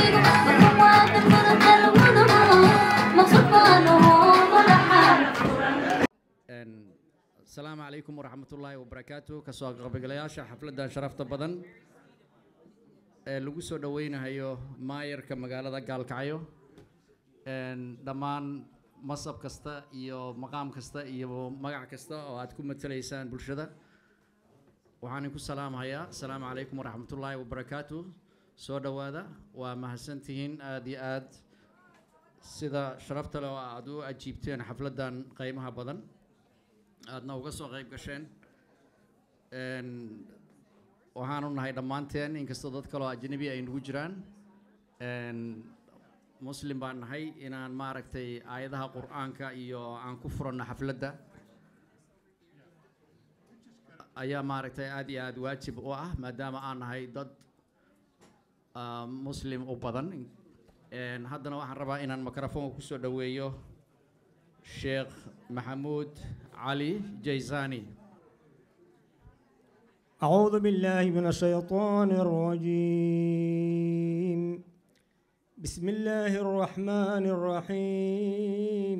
asalaamu calaykum waraxmatullaahi wabarakaatu kasoo qaybgalayaasha xafladdan sharafta badan ee lagu soo dhoweynayo maayarka magaalada gaalkacyo dhammaan masab kasta iyo maqaam kasta iyo magac kasta oo aad ku matalaysaan bulshada waxaan idinku salaamhayaa asalaamu calaykum waraxmatullaahi wabarakaatu soo dhowaada waa mahadsantihiin aada iyo aad sida sharafta leh oo aad u ajiibteen xafladdan qiimaha badan aadna uga soo qayb gasheen waxaanu nahay dhammaanteen inkastoo dad kaloo ajnabi ay nagu jiraan muslim baan nahay inaan maaragtay aayadaha qur-aanka iyo aan ku furanno xafladda ayaa maaragtay aada iyo aada waajib u ah maadaama aan nahay dad muslim u badan haddana waxaan rabaa inaan microfoonka kusoo dhoweeyo sheekh maxamuud علي جيزاني أعوذ بالله من الشيطان الرجيم بسم الله الرحمن الرحيم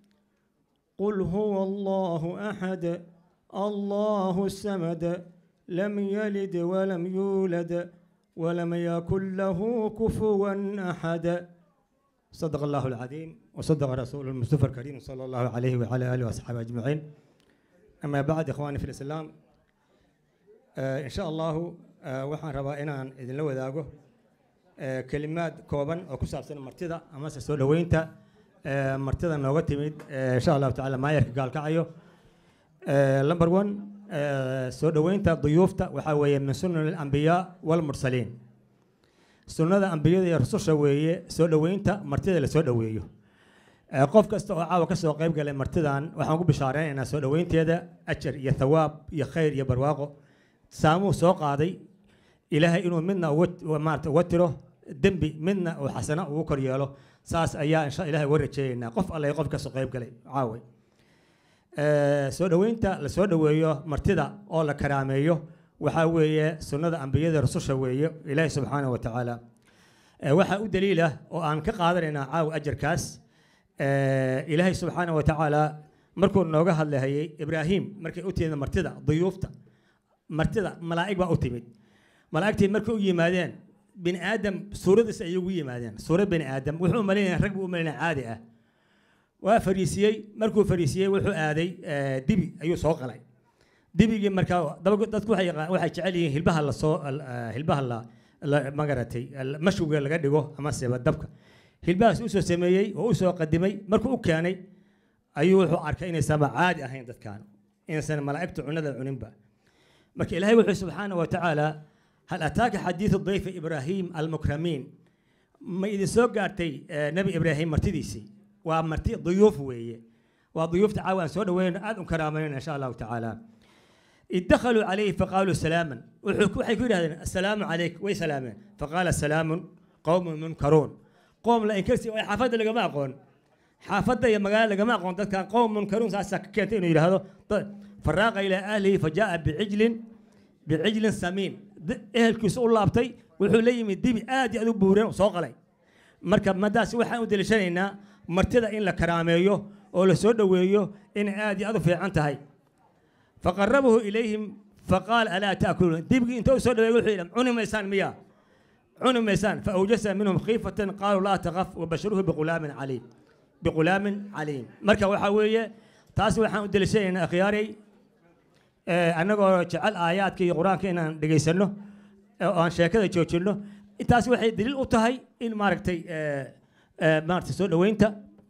قل هو الله أحد الله السمد لم يلد ولم يولد ولم يكن له كفوا أحد صدق الله العظيم وصدق رسول المصطفى الكريم صلى الله عليه وعلى اله واصحابه اجمعين اما بعد اخواني في الاسلام آه ان شاء الله آه waxaan rabaa inaan idinla wadaago آه kelimaad kooban oo ku saabsan martida amase soo dhoweynta martida nooga timid insha allahu tacaala maayarka gaalkacayo number one soo dhoweynta duyuufta waxaa weeye min sunan alambiyaa walmursaliin sunnada ambiyada iyo rususha weeye soo dhoweynta martida lasoo dhoweeyo qof kasta oo caawa kasoo qayb galay martidan waxaan ku bishaareynayna soo dhoweynteeda ajar iyo thawaab iyo khayr iyo barwaaqo saamuu soo qaaday ilaahay inuu midna maarata uga tiro dembi midna uu xasana ugu kor yeelo saas ayaa insha ilahay uga rajeeyeynaa qof alle qof kasoo qayb galay caaway soo dhoweynta lasoo dhoweeyo martida oo la karaameeyo waxaa weeye sunnada ambiyada rususha weeye ilaahi subxaanahu wa tacaala waxaa u daliila oo aan ka qaadanaynaa caawa ajarkaas ilaahay subxaanahu wa tacaala markuu nooga hadlahayay ibraahim markay u timid martida duyuufta martida malaa'ig baa u timid malaa'igtii markay u yimaadeen bini aadam suuradiis ayay ugu yimaadeen suurad bini aadam wuxuu umalaynaya rag buu umalaynaya caadi ah waa fariisiyey markuu fariisiyey wuxuu aaday dibi ayuu soo qalay dibigii markaa dadku waxay jecel yihiin hilbaha lasoo hilbaha la magaratay mashwiga laga dhigo ama seba dabka hilbahaas usoo sameeyey oo usoo qadimay markuu u keenay ayuu wuxuu arkay inaysanba caadi ahayn dadkan inaysan malaa'igtu cunada cuninba marka ilaahay wuxuu subxaana wa tacaala hal ataaka xadiidu dayfi ibraahim almukramiin ma idin soo gaartay nebi ibraahim martidiisii waa marti duyuuf weeye waa duyuufta caawa aan soo dhaweynayno aad u karaamayno insha allahu tacaala idakhaluu calayhi faqaaluu salaaman waxay ku yidhahdeen assalaamu calayk way salaameen faqaala salaamun qowmun munkaruun qoom la inkarsi ay xaafadda lagama aqoon xaafadda iyo magaalo lagama aqoon dadkan qowm munkaruun saasaa ka keentay inuu yidhaahdo faraaqa ilaa ahlihi fajaa bicijlin bicijlin samiin ehelkiisu u laabtay wuxuu la yimid dibi aad iyo aad u buureen soo qalay marka madaas waxaan u deliishanaynaa martida in la karaameeyo oo la soo dhoweeyo inay aad iyo aad u fiican tahay faqarabahu ilayhim faqaal alaa taakuluun dibigii inta u soo dhaweey wuxuu yidhi cuni maysaan miyaa cuni maysaan faawjasa minhum khiifatan qaaluu laa taqaf wabasharuhu biqulaamin caliim biqulaamin caliim marka waxaa weeye taas waxaan u deliishanaynaa akhyaaray annagoo jecel aayaadka iyo qur-aanka inaan dhegaysanno oo aan sheekada joojinno intaas waxay daliil u tahay in maaragtay maaragtay soo dhoweynta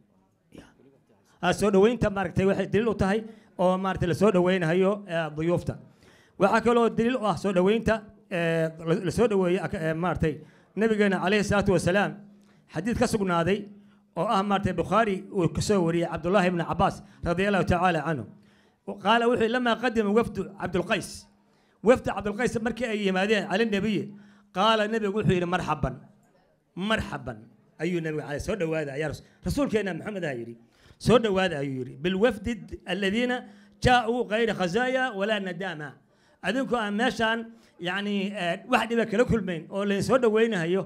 soo dhoweynta maaragtay waxay daliil u tahay oo maaragtay lasoo dhoweynayo duyuufta waxaa kaloo daliil u ah soo dhoweynta lasoo dhoweeye maaragtay nabigeena calayhi salaatu wasalaam xadiid ka sugnaaday oo ah maaragtay bukhaari uu kasoo wariyey cabdullaahi ibni cabaas radia allahu tacaala canhu qaala wuxuu lamaa qadima wafdu cabdulqays wafdi cabdulqays markii ay yimaadeen cala nebiyi qaala nebigu wuxuu yidhi marxaban marxaban ayuu nebiga calay soo dhowaada ayaa rasuulkeena maxamed aha yidhi soo dhowaada ayuu yidhi bilwafdi aladiina jaauu kayra khazaaya walaa nadaama adinku aan meeshaan yacni wax dhiba kala kulmayn oo layn soo dhoweynayo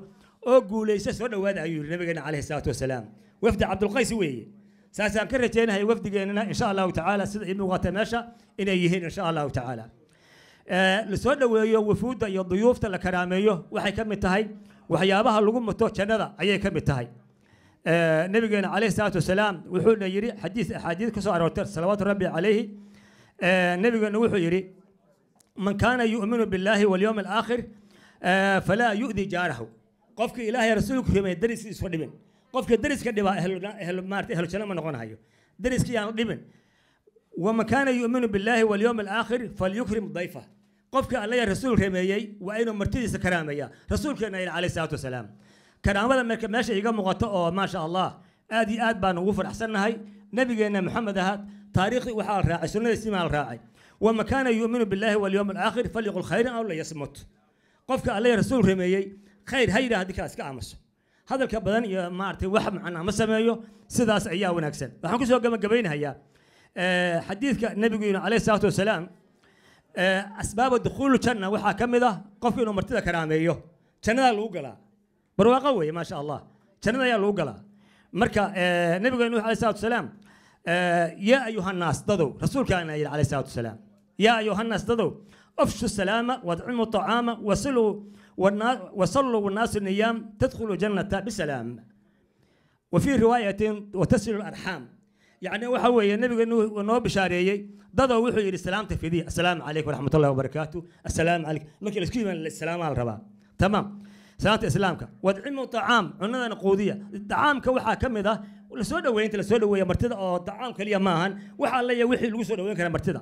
oo guulaysa soo dhowaada ayuu yidhi nabigeena calayhi salaatu wasalaam wafdi cabdulqays weeye saasaan ka rajaynahay wafdigeennana insha allahu tacaala sida ii muuqata meesha inay yihiin insha allahu tacaala lasoo dhoweeyo wufuudda iyo duyuufta la karaameeyo waxay ka mid tahay waxyaabaha lagu muto jannada ayay ka mid tahay nabigeena calayhi salaatu wasalaam wuxuuna yidhi xadiis axaadiis ka soo aroortay salawaatu rabbi calayhi nabigeena wuxuu yidhi man kaana yu'minu billaahi walyowmi alaakhir falaa yu'di jaarahu qofkii ilaahay rasuulku rumey dariskiisa isku dhibin qofka dariska dhibaa maarata ehlu janno ma noqonayo dariskii aan dhibin waman kaana yu'minu billaahi walyowmi alaakhir falyukrim dayfa qofka alla ya rasuul remeeyey waa inuu martidiisa karaameeya rasuulkeena yidhi calayhi salaatu wasalaam karaamada marka meesha iga muuqato oo maasha allah aad iyo aad baan ugu faraxsannahay nabigeenna maxamed ahaa taariikhdii waxaa la raacay sunnadiisii maa la raacay waman kaana yu'minu billaahi walyowmi alaakhir falyaqul khayran aw layasmut qofka alla ya rasuul remeeyey khayr ha yidhaha haddii kaa iska aamuso hadalka badan iyo maaragtay wax macnaa ma sameeyo sidaas ayaa wanaagsan waxaan kusoo gabagabaynahayaa xadiidka nabigu yidhi calayhi salaatu wasalaam asbaaba dukhuulu janna waxaa ka mid ah qofku inuu martida karaameeyo jannadaa lagu galaa barwaaqo weeye maasha allah jannada ayaa lagu galaa marka nabiga nuux alayhi salatu wasalaam yaa ayuha nnaas dadow rasuulkaana yidhi alayhi salatu wasalaam yaa ayuha nnaas dadow afshu salaama wadcimu طacaama wasiluu وصلوا والناس النيام تدخل جنة بسلام وفي رواية وتصل الأرحام يعني وحوي النبي انه بشاريي ضد وحو يري السلام تفيدي السلام عليكم ورحمة الله وبركاته السلام عليك لك الاسكيم السلام على الربا تمام سلامة إسلامك وادعموا طعام عندنا نقودية طعامك وحا كم ذا ولا سودا وين انت سودا وين مرتدا او طعام كليا ماهن وحا ليا وحي لو سودا وين كان مرتدا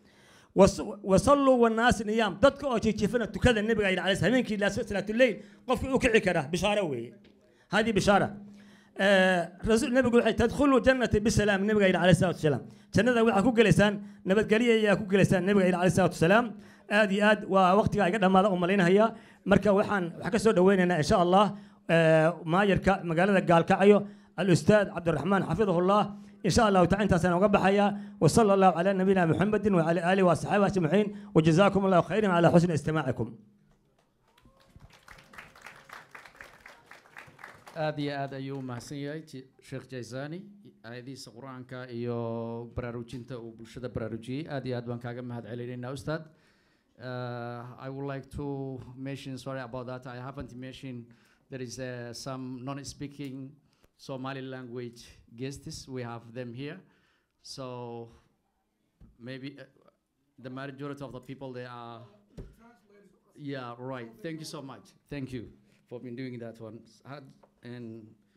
وصلوا والناس نيام dadka oo jiifana tukada nabiga ay calayhi habeenkii la salaatu leeyl qofkii uu kici kara bishaara weeye hadi bishaara rasuul nabigu waxay tadkhulu jannati bisalaam nabiga ay calayhi salaatu wasalaam jannada waxa ku galeysaan nabadgelyo ayaa ku galeysaan nabiga ay calayhi salaatu wasalaam aad iyo aad waa waqtiga iga dhamaada u malaynaya marka waxaan wax ka soo dhaweynaynaa insha allah maayarka magaalada gaalkacyo الاستاذ عبد الرحمن حفظه الله ان شاء الله تعالى انت سنه وقبحيا وصلى الله على نبينا محمد وعلى اله واصحابه اجمعين وجزاكم الله خيرا على حسن استماعكم. aad iyo aad ayuu umahadsan yahay sheekh jaysani aayadihiisa qur-aanka iyo baraarujinta uu bulshada baraarujiyey aad iyo aad baan kaaga mahad celinaynaa ustaad I would like to mention sorry about that I haven't mentioned there is uh, some non-speaking Somali language guests. We have them here. So maybe uh, the majority of the people they are. Yeah, right. Thank you so much. Thank you for been doing that one. And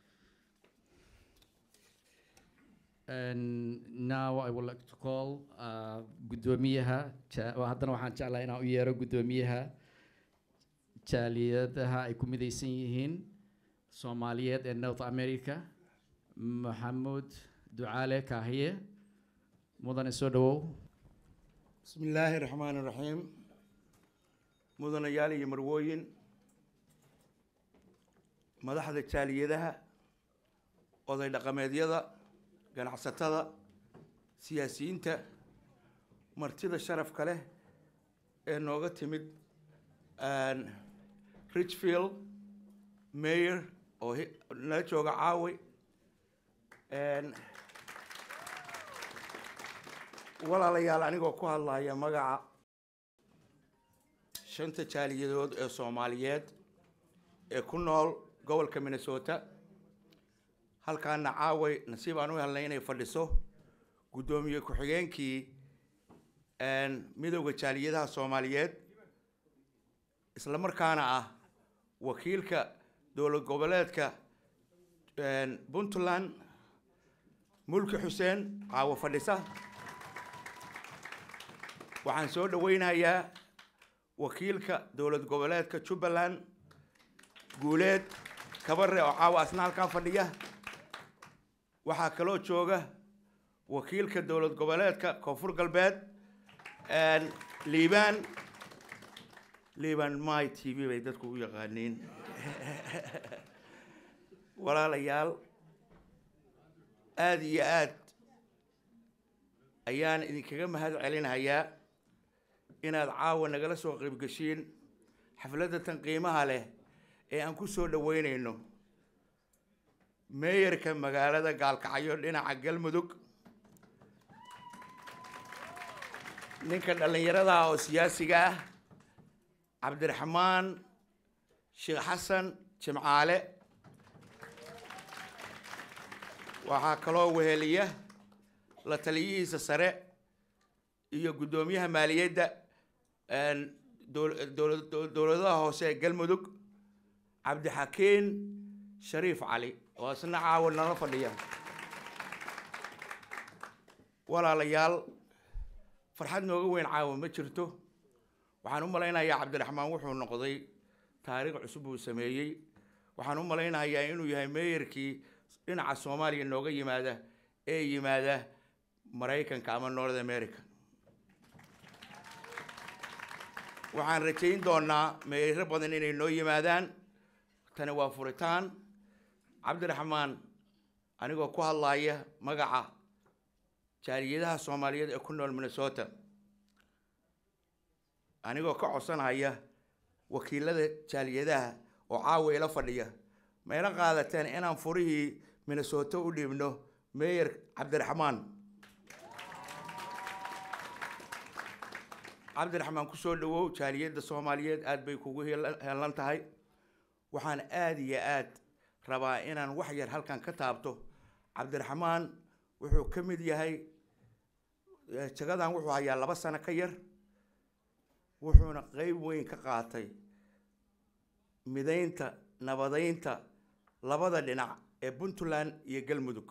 and now I would like to call uh, gudoomiyaha haddana waxaan jeclahay inaan u yeero gudoomiyaha jaaliyadaha ay ku midaysan yihiin soomaaliyeed ee north america maxamuud ducaale kaahiye mudane soo dhawow بسم الله الرحمن الرحيم مدن يالي مروين madaxda jaaliyadaha oday dhaqameedyada ganacsatada siyaasiyiinta martida sharafka leh ee nooga timid richfield mayor oo nala jooga caawi walaalayaal anigoo ku hadlaya magaca shanta jaaliyadood ee soomaaliyeed ee ku nool gobolka minnesota halkaana caaway nasiib aan u helnay inay fadhiso guddoomiye ku-xigeenkii midowda jaaliyadaha soomaaliyeed isla markaana ah wakiilka dowlad goboleedka puntland mulki xuseen caawo fadhisa waxaan soo dhaweynayaa wakiilka dowlad goboleedka jubbaland guuleed kabare oo caawa asna halkaa fadhiya waxaa kaloo jooga wakiilka dowlad goboleedka koonfur galbeed liibaan liibaan my t v bay dadku u yaqaaniin walaalayaal aada iyo aad ayaan idinkaga mahad celinayaa inaad caawa nagala soo qaybgashiin xafladda tan qiimaha leh ee aan ku soo dhaweynayno meeyarka magaalada gaalkacyo dhinaca galmudug ninka dhallinyarada oo siyaasiga ah cabdiraxmaan sheekh xasan jimcaale waxaa kaloo weheliya la taliyihiisa sare iyo guddoomiyaha maaliyadda dowladaha hoose ee galmudug cabdixakiin shariif cali oo isna caawa nala fadhiya walaalayaal farxad nooga weyn caawa ma jirto waxaan u malaynayaa cabdiraxmaan wuxuu noqday taariikh cusub uu sameeyey waxaan u malaynayaa inuu yahay meeyarkii dhinaca soomaaliya nooga yimaada ee yimaada maraykanka ama north america waxaan rajayn doonaa meeyaro badan inay noo yimaadaan tani waa furitaan cabdiraxmaan anigoo ku hadlaaya magaca jaaliyadaha soomaaliyeed ee ku nool minnesota anigoo ka codsanhaya wakiilada jaaliyadaha oo caawa ila fadhiya ma ila qaadateen inaan furihii minnesota u dhiibno meeyer cabdiraxmaan cabdiraxmaan kusoo dhawow jaaliyadda soomaaliyeed aad bay kugu helan tahay waxaan aada iyo aad rabaa inaan wax yar halkan ka taabto cabdiraxmaan wuxuu ka mid yahay jagadan wuxuu hayaa laba sano ka yar wuxuuna qeyb weyn ka qaatay midaynta nabadeynta labada dhinac ee puntland iyo galmudug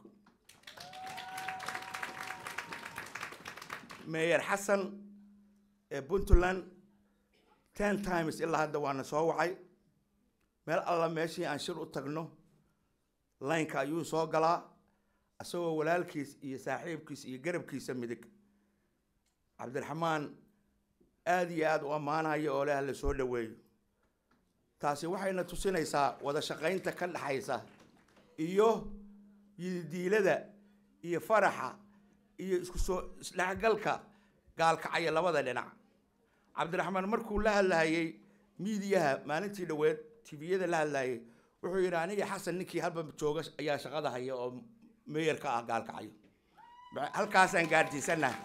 meeyer xasan ee puntland ten times ilaa hadda waana soo wacay meel alla meeshii aan shir u tagno laynka ayuu soo galaa isagoo walaalkiis iyo saaxiibkiis iyo garabkiisa midig cabdiraxmaan aada iyo aada u ammaanaya oo leh la soo dhaweeyo taasi waxayna tusinaysaa wada shaqaynta ka dhexaysa iyo yididiilada iyo faraxa iyo isku soo isdhexgalka gaalkacaya labada dhinac cabdiraxmaan markuu la hadlahayey miidiyaha maalintii dhoweed tviyada la hadlayay wuxuu yidhi aniga xasan ninkii halba jooga ayaa shaqada haya oo meeyarka ah gaalkacayo halkaasaan gaadhsiisanahay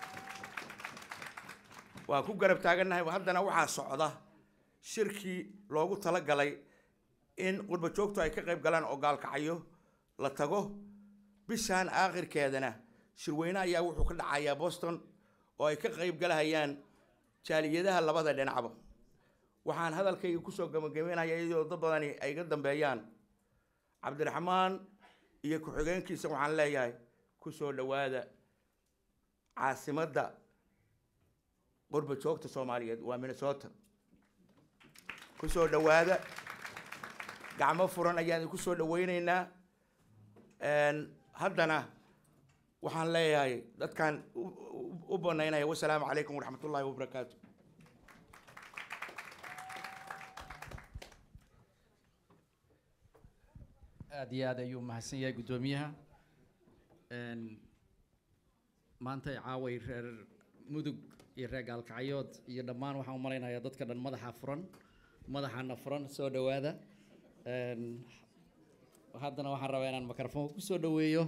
waan ku garab taagannahay haddana waxaa socda shirkii loogu talagalay in qurba joogtu ay ka qayb galaan oo gaalkacayo la tago bishaan aakhirkeedana shirweyne ayaa wuxuu ka dhacayaa boston oo ay ka qayb galahayaan jaaliyadaha labada dhinacba waxaan hadalkayga kusoo gabagabeynaya iyadoo dad badani ay ga dambeeyaan cabdiraxmaan iyo ku-xigeenkiisa waxaan leeyahay kusoo dhowaada caasimadda qurba joogta soomaaliyeed waa minnesota kusoo dhowaada gacmo furan ayaan idinku soo dhaweyneynaa haddana waxaan leeyahay dadkaan u banaynaya wasalaamu calaykum waraxmat ullaahi wabarakaatu aada iyo aad ayuu mahadsan yahay guddoomiyaha maanta caaway reer mudug iyo reer gaalkacyood iyo dhammaan waxaan u malaynayaa dadka dhan madaxa furan madaxana furan soo dhowaada haddana waxaan rabaa inaan microfoonka kusoo dhoweeyo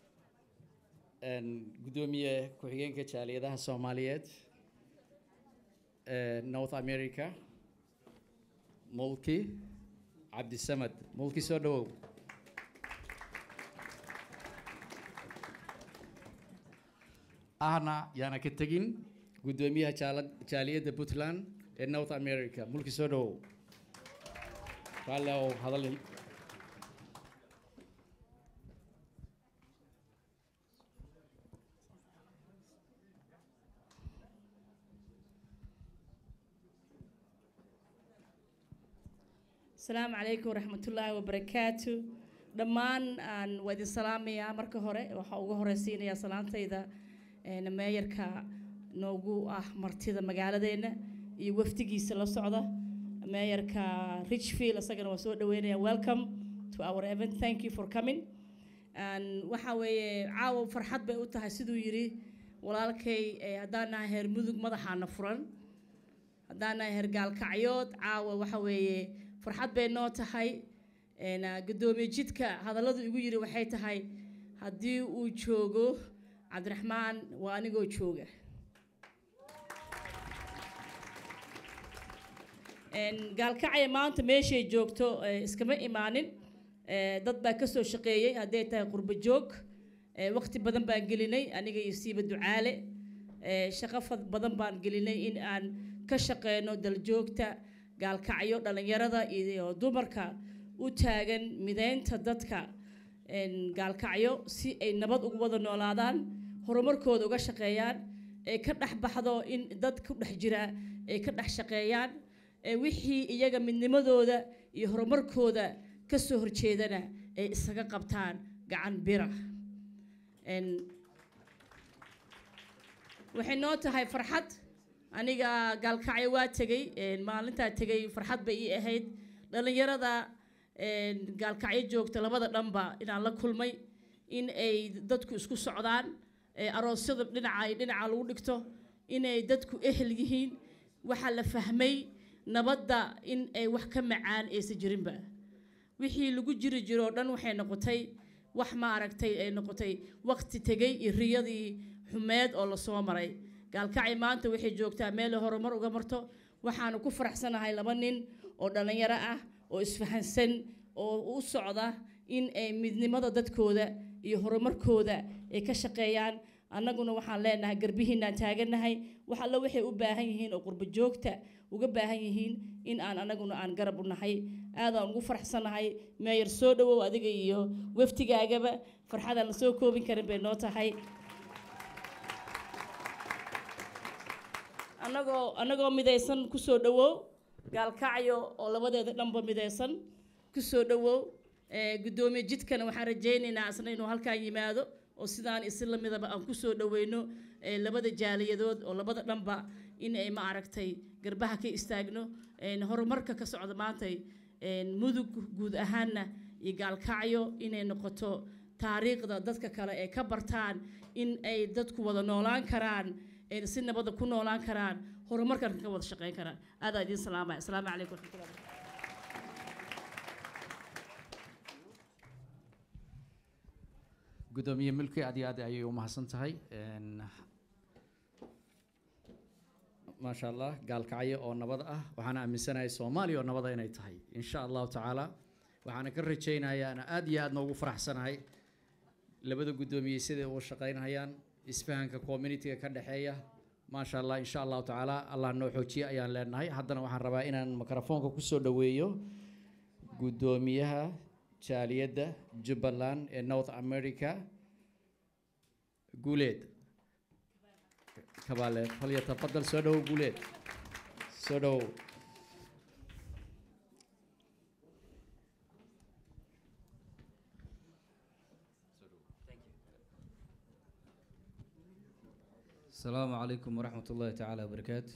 guddoomiye ku-xigeenka jaaliyadaha soomaaliyeed north america mulki cabdisamad mulki soo dhowow ahna yaana ka tegin guddoomiyaha jaala- jaaliyadda puntland ee north america mulki soo dhowow raalli ow hadal asalaamu calaykum waraxmatullaahi wabarakaatu dhammaan aan waa idin salaamayaa marka hore waxaa ugu horeysiinayaa salaantayda een, meeyarka noogu ah martida magaaladeena iyo wafdigiisa la socda meeyarka richfield isagana waa soo dhaweynaya welcome to our event thank you for coming And waxaa weeye caawa farxad bay u tahay siduu yidhi walaalkay eh, haddaan nahay heer mudug madaxaana furan haddaan nahay heer gaalkacyood caawa waxa weeye farxad bay noo tahay een, ah, guddoomiye jidka hadalladu igu yiri waxay tahay haddii uu joogo cabdiraxmaan waa anigoo jooga Een, gaalkacya maanta meeshay joogto eh, iskama imaanin Eh, dad baa kasoo shaqeeyey hadday tahay qurbo joog Eh, waqti badan baan gelinay aniga iyo siiba ducaale Eh, shaqo fad- badan baan gelinay in aan ka shaqeyno daljoogta gaalkacyo dhallinyarada iyo dumarka u taagan mideynta dadka een, gaalkacyo si ay nabad ugu wada noolaadaan horumarkooda uga shaqeeyaan ee ka dhex baxdo in dad ku dhex jira ay ka dhex shaqeeyaan ee wixii iyaga midnimadooda iyo horumarkooda ka soo horjeedana ay isaga qabtaan gacan bira Een, waxay noo tahay farxad aniga gaalkacyo waa tegey een, maalintaa tegey farxad bay ii ahayd dhallinyarada een, gaalkacyo joogta labada dhanba inaan la kulmay in ay dadku isku socdaan ee aroosyada dhinaca iyo dhinaca lagu dhigto inay dadku ehel yihiin waxaa la fahmay nabadda in ay wax ka macaan aysan jirinba wixii lagu jiri jiroo dhan waxay noqotay wax maaragtay ay noqotay waqti tegey iyo riyadii xumeed oo lasoo maray gaalkacay maanta waxay joogtaa meel ay horumar uga marto waxaanu ku faraxsanahay laba nin oo dhallinyaro ah oo isfahansan oo u socda in ay midnimada dadkooda iyo horumarkooda ay ka shaqeeyaan annaguna waxaan leenahay garbihiinaan taagannahay wax alla waxay u baahan yihiin oo qurbo joogta uga baahan yihiin in aan annaguna aan garab u nahay aadaan ugu faraxsanahay meeyar soo dhowow adiga iyo waftigaagaba farxadaan la soo koobin karin bay noo tahay annagoo annagoo midaysan kusoo dhowow gaalkacyo oo labadeeda dhanba midaysan kusoo dhowow ee, guddoomiye jidkana waxaan rajaynaynaa isna inuu halkaan yimaado oo sidaan isi lamidaba aan kusoo dhoweyno ee, labada jaaliyadood oo labada dhanba in ay ma aragtay garbaha ka istaagno een, horumarka ka socda maantay een, mudug guud ahaanna iyo gaalkacyo inay noqoto taariikhda dadka kale ee ka bartaan in ay dadku wada noolaan karaan een, si nabada ku noolaan karaan horumarkan ka wada shaqeyn karaan aadaa idiin salaamaya asalaamu calaykum waraxmatullahi wabarakatu gudoomiye milki aad iyo aad ayay u mahadsan tahay Een, maasha allah gaalkacyo oo nabad ah waxaan aaminsanahay soomaaliya oo nabada inay tahay insha allahu tacaala waxaana ka rajaynayaa ana aad iyo aad noogu faraxsanahay labada guddoomiye siday uga shaqaynayaan isfahanka communityga ka dhexeeya maasha allah insha allahu tacaala allah noo xoojiye ayaan leenahay haddana waxaan rabaa inaan mikrofoonka kusoo dhoweeyo guddoomiyaha jaaliyadda jubbaland ee north america guuleed kabaale falyatafadal soo dhowow guuleed soo dhowow السلام عليكم ورحمة الله تعالى وبركاته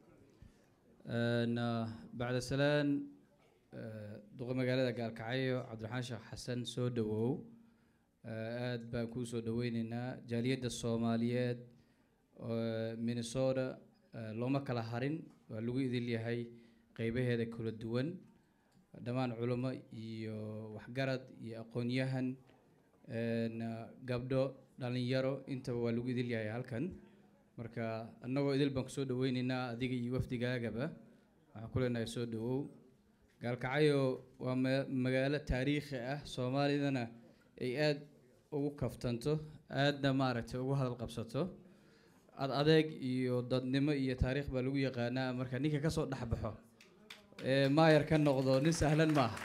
أنا بعد سلام duqa magaalada gaalkacyo cabdiraxmaan sheekh xasan soo dhawow aad baan kuu soo dhaweyneynaa jaaliyadda soomaaliyeed minnesota looma kala harin waa lagu idil yahay qeybaheeda kala duwan dhammaan culimo iyo waxgarad iyo aqoon-yahan gabdho dhalinyaro intaba waa lagu idil yahay halkan marka annagoo idil baan kusoo dhaweyneynaa adiga iyo wafdigaagaba waxaan ku leenahay soo dhawow gaalkacyo waa ma- magaalo taariikhi ah soomaalidana ay aada ugu kaftanto aadna maaragtay ugu hadal qabsato ad adeeg iyo dadnimo iyo taariikh baa lagu yaqaanaa marka ninka kasoo dhexbaxo ee maayar ka noqdo nin sahlan maaha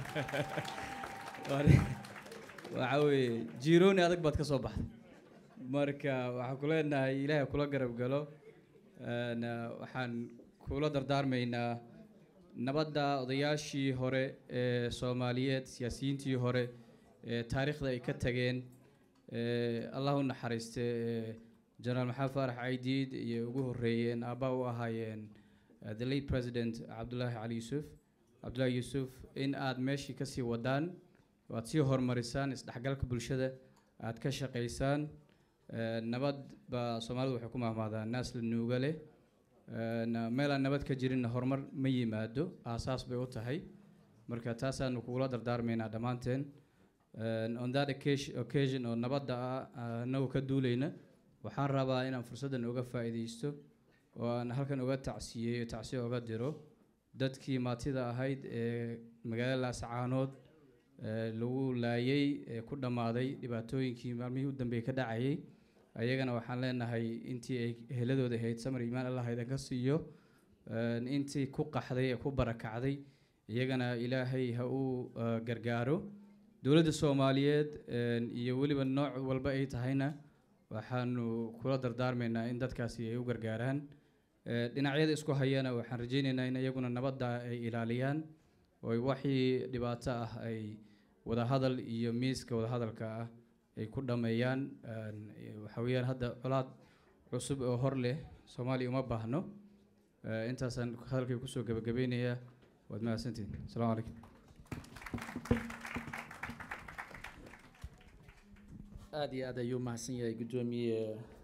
Waa nin- waxa weeye jirooni adag baad ka soo baxday marka waxaan ku leenahay ilaahay kula garab galo Een, waxaan kula dardaarmaynaa nabadda odayaashii hore ee soomaaliyeed siyaasiyiintii hore ee taariikhda ay ka tageen ee allah u naxariiste ee jenaraal maxamed faarax caydiid iyo ugu horeeyeen aabaa u ahaayeen eh, the late president cabdulaahi cali yuusuf cabdulaahi yuusuf in aad meeshii kasii wadaan oo aad sii horumarisaan isdhexgalka bulshada aad ka shaqaysaan Eh, nabad baa soomaalidu waxay ku mahmaadaan naas la nuuga leh Een, meel aan nabad ka jirinna horumar ma yimaado aasaas bay u tahay marka taasaanu kugula dardaarmaynaa dhammaanteen And on that occasion, occasion oo nabadda ah anagoo ka duulayna waxaan rabaa inaan fursaddan uga faa'iidaysto oo aan halkan uga tacsiyeeyo tacsiyo uga diro dadkii maatida ahayd ee magaalada laascaanood ee lagu laayay ee ku dhammaaday dhibaatooyinkii maalmihii u dambeeyey ka dhacayay ayagana waxaan leenahay intii ay heladooda ahayd samar iimaan allah idan ka siiyo Een, intii ku qaxday ee ku barakacday iyagana ilaahay ha uu eh, gargaaro dowladda soomaaliyeed een, iyo weliba nooc walba ay tahayna waxaanu kula dardaarmaynaa in dadkaasi ay u gargaaraan Eh, dhinacyada isku hayana waxaan rajaynaynaa in iyaguna nabadda ay ilaaliyaan oo ay waxii dhibaato ah ay wadahadal iyo miiska wadahadalka ah ay ku dhammeeyaan Een, eh, waxaa weeyaan hadda colaad cusub oo hor leh soomaaliya uma baahno Eh, intaasaan hadalkay kusoo gebagabeynayaa waad mahadsantihin asalaamu calaykum aad iyo aad ayuu mahadsan yahay guddoomiye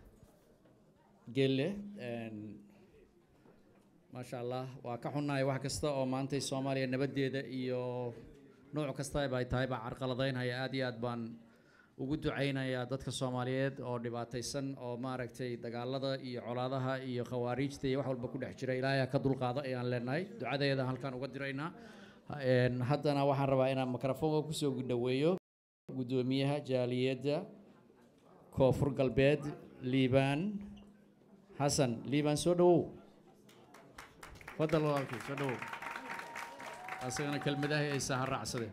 gelle Een, maasha allah waa ka xunnahay wax kasta oo maantay soomaaliya nabaddeeda iyo nooc kastaba ay tahay baa carqaladaynaya aad iyo aad baan ugu ducaynayaa dadka soomaaliyeed oo dhibaataysan oo maaragtay dagaalada iyo colaadaha iyo khawaariijta iyo wax walba ku dhex jira ilaahay ha ka dulqaado ayaan leenahay ducadeeda halkaan uga diraynaa Een, haddana waxaan rabaa inaan mikrofoonka kusoo dhaweeyo guddoomiyaha jaaliyadda koonfur galbeed liibaan xasan liibaan soo dhawow fadal walaalkii soo dhawow asagana kelmadaha ay saha raacsadeen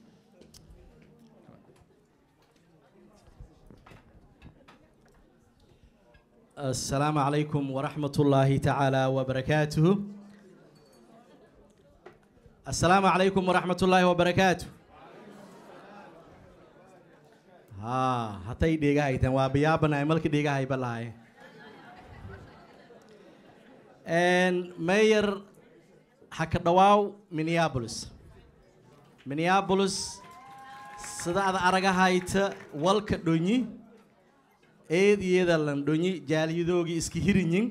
السلام عليكم ورحمة الله تعالى وبركاته السلام عليكم ورحمة الله وبركاته ها هتاي ديغا هايتن وابيابنا ملك ديغا هاي بلاي ان ماير حكا دواو مينيابوليس مينيابوليس سدا ada araga hayta walka dhonyi eediyada landhonyi jaaliyadoogii iska hirinyin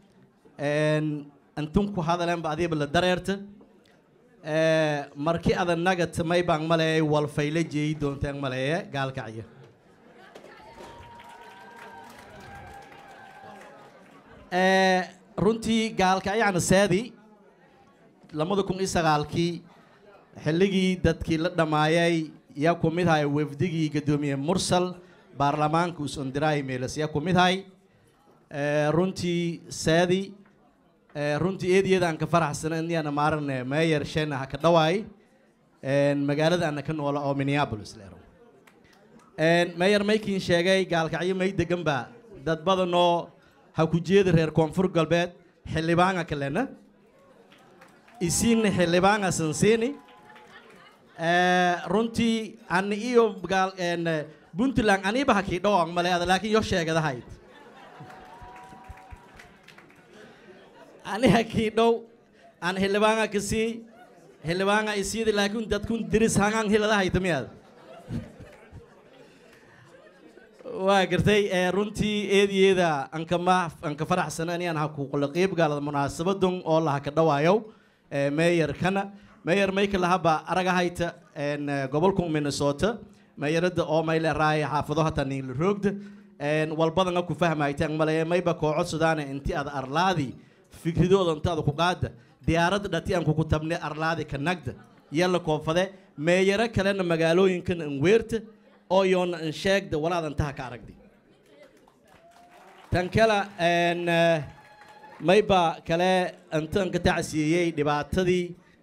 antun ku hadalenba adiiba la dareerta marki ada nagat maybaan maleeyay walfayla jeeyi doonteen maleeye gaalkacya runtii gaalkacyana saadi lamada kun iyo sagaalkii xilligii dadkii la dhammaayay yaa ku mid haya wafdigii gadoomiye mursal baarlamaanka usondiraay meelas yaa ku mid hay runtii saadi runtii eediyadaan ka faraxsana iniyana maarane meeyer shena ha ka dhawaay magaalada ana ka noola oo minneapolis leero meeyer maykiin sheegay gaalkacyo may degan baa dad badanoo ha ku jeeda reer koonfur galbeed xildhibaanga kalena isiinna xildhibaanga sansiini runtii ani iyo gaal puntland aniiba hakii dhowang male ada laakiin yo sheegadahayd ani hakii dhow aan xildhibaanga kasii xildhibaanga isiidi laakiin dadkun diris hangaan hiladahayta miyaad waa gartay runtii eediyeeda ankama anka faraxsana inaan ha kuqula qeyb gaalada munaasabadun oo laha ka dhawaayow meeyarkana meeyar mayka lahaba aragahayta gobolka minnesota meeyarada oo mayle raaya xaafado hata niinla roogda walbadanga ku fahmaytaan male mayba kooco sudaana inti ada arlaadi fikridooda inta ada ku qaada diyaaradda dhati aan kuku tabne arlaadi ka nagda yalla koofade meeyaro kalena magaalooyinkan anweerta oo yoona an sheegda walaadan taha ka aragdi tan kale mayba kale intaan ka tacsiiyey dhibaatadii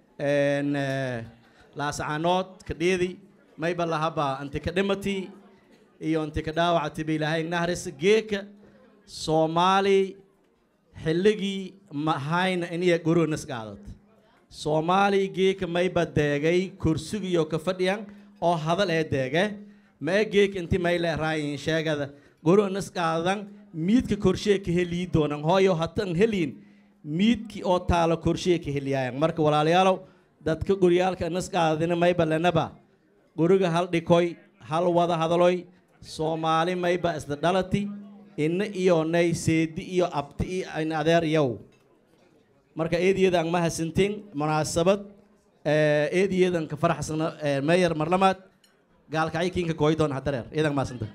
laasacaanood ka dheedi mayba lahaba inti ka dhimati iyo inti ka dhaawacati ba ilaahay nahris geeka soomaali xilligii mahayna iniya goronas qaadad soomaali geeka mayba deegay kursigiyo ka fadhiyan oo hadal ee deege ma e geeka inti mayle raayin sheegada goronas qaadan miidka korshee ka helii doonan hooyo hatan heliin miidki oo taalo korshee ka heliyaayan marka walaalayaalow dadka goryaalka nas qaadadina mayba lenaba guriga hal dhikoy hal wada hadaloy soomaali mayba isla dhalati ina iyo nay seedi iyo abti iyo in adeer yow marka eediyada aan mahasantin munaasabad eed iyadan ka faraxsana mayor marlamaad gaalkacyo kiinka kooydoon hadareer iyadan maasanta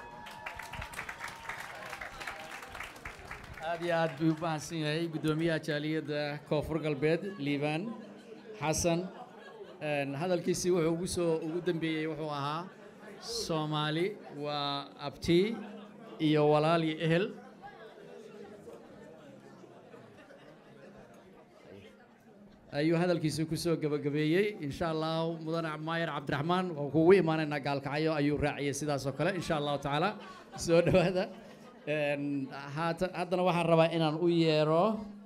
aad iyo aad buu u mahadsan yahay guddoomiyaha jaaliyadda koonfur galbeed liibaan xasan Een, hadalkiisii wuxuu ugu soo ugu dambeeyey wuxuu ahaa soomaali waa abti iyo walaal iyo ehel ayuu hadalkiisii kusoo gabagabeeyey insha allahu mudane maayer cabdiraxmaan waa kugu imaanaynaa gaalkacyo ayuu raaciyey sidaas oo kale insha allahu tacaala soo dhowaada Een, haata- haddana waxaan rabaa inaan u yeero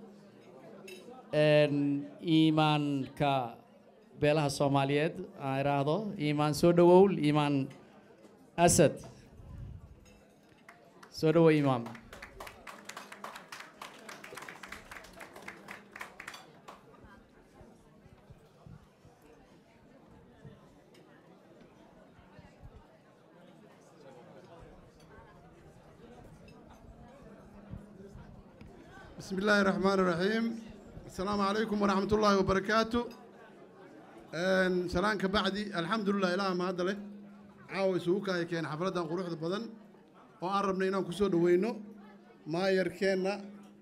een, iimaanka beelaha soomaaliyeed aan idhaahdo iimaan soo dhowow iimaan asad soo dhowow iimaan بسم الله الرحمن الرحيم السلام عليكم ورحمة الله وبركاته إن سلام كبعدي الحمد لله إله ما هذا له عاوي سوكا كان حفلة قروح بدن وقربنا إنا كسو دوينو ما يركينا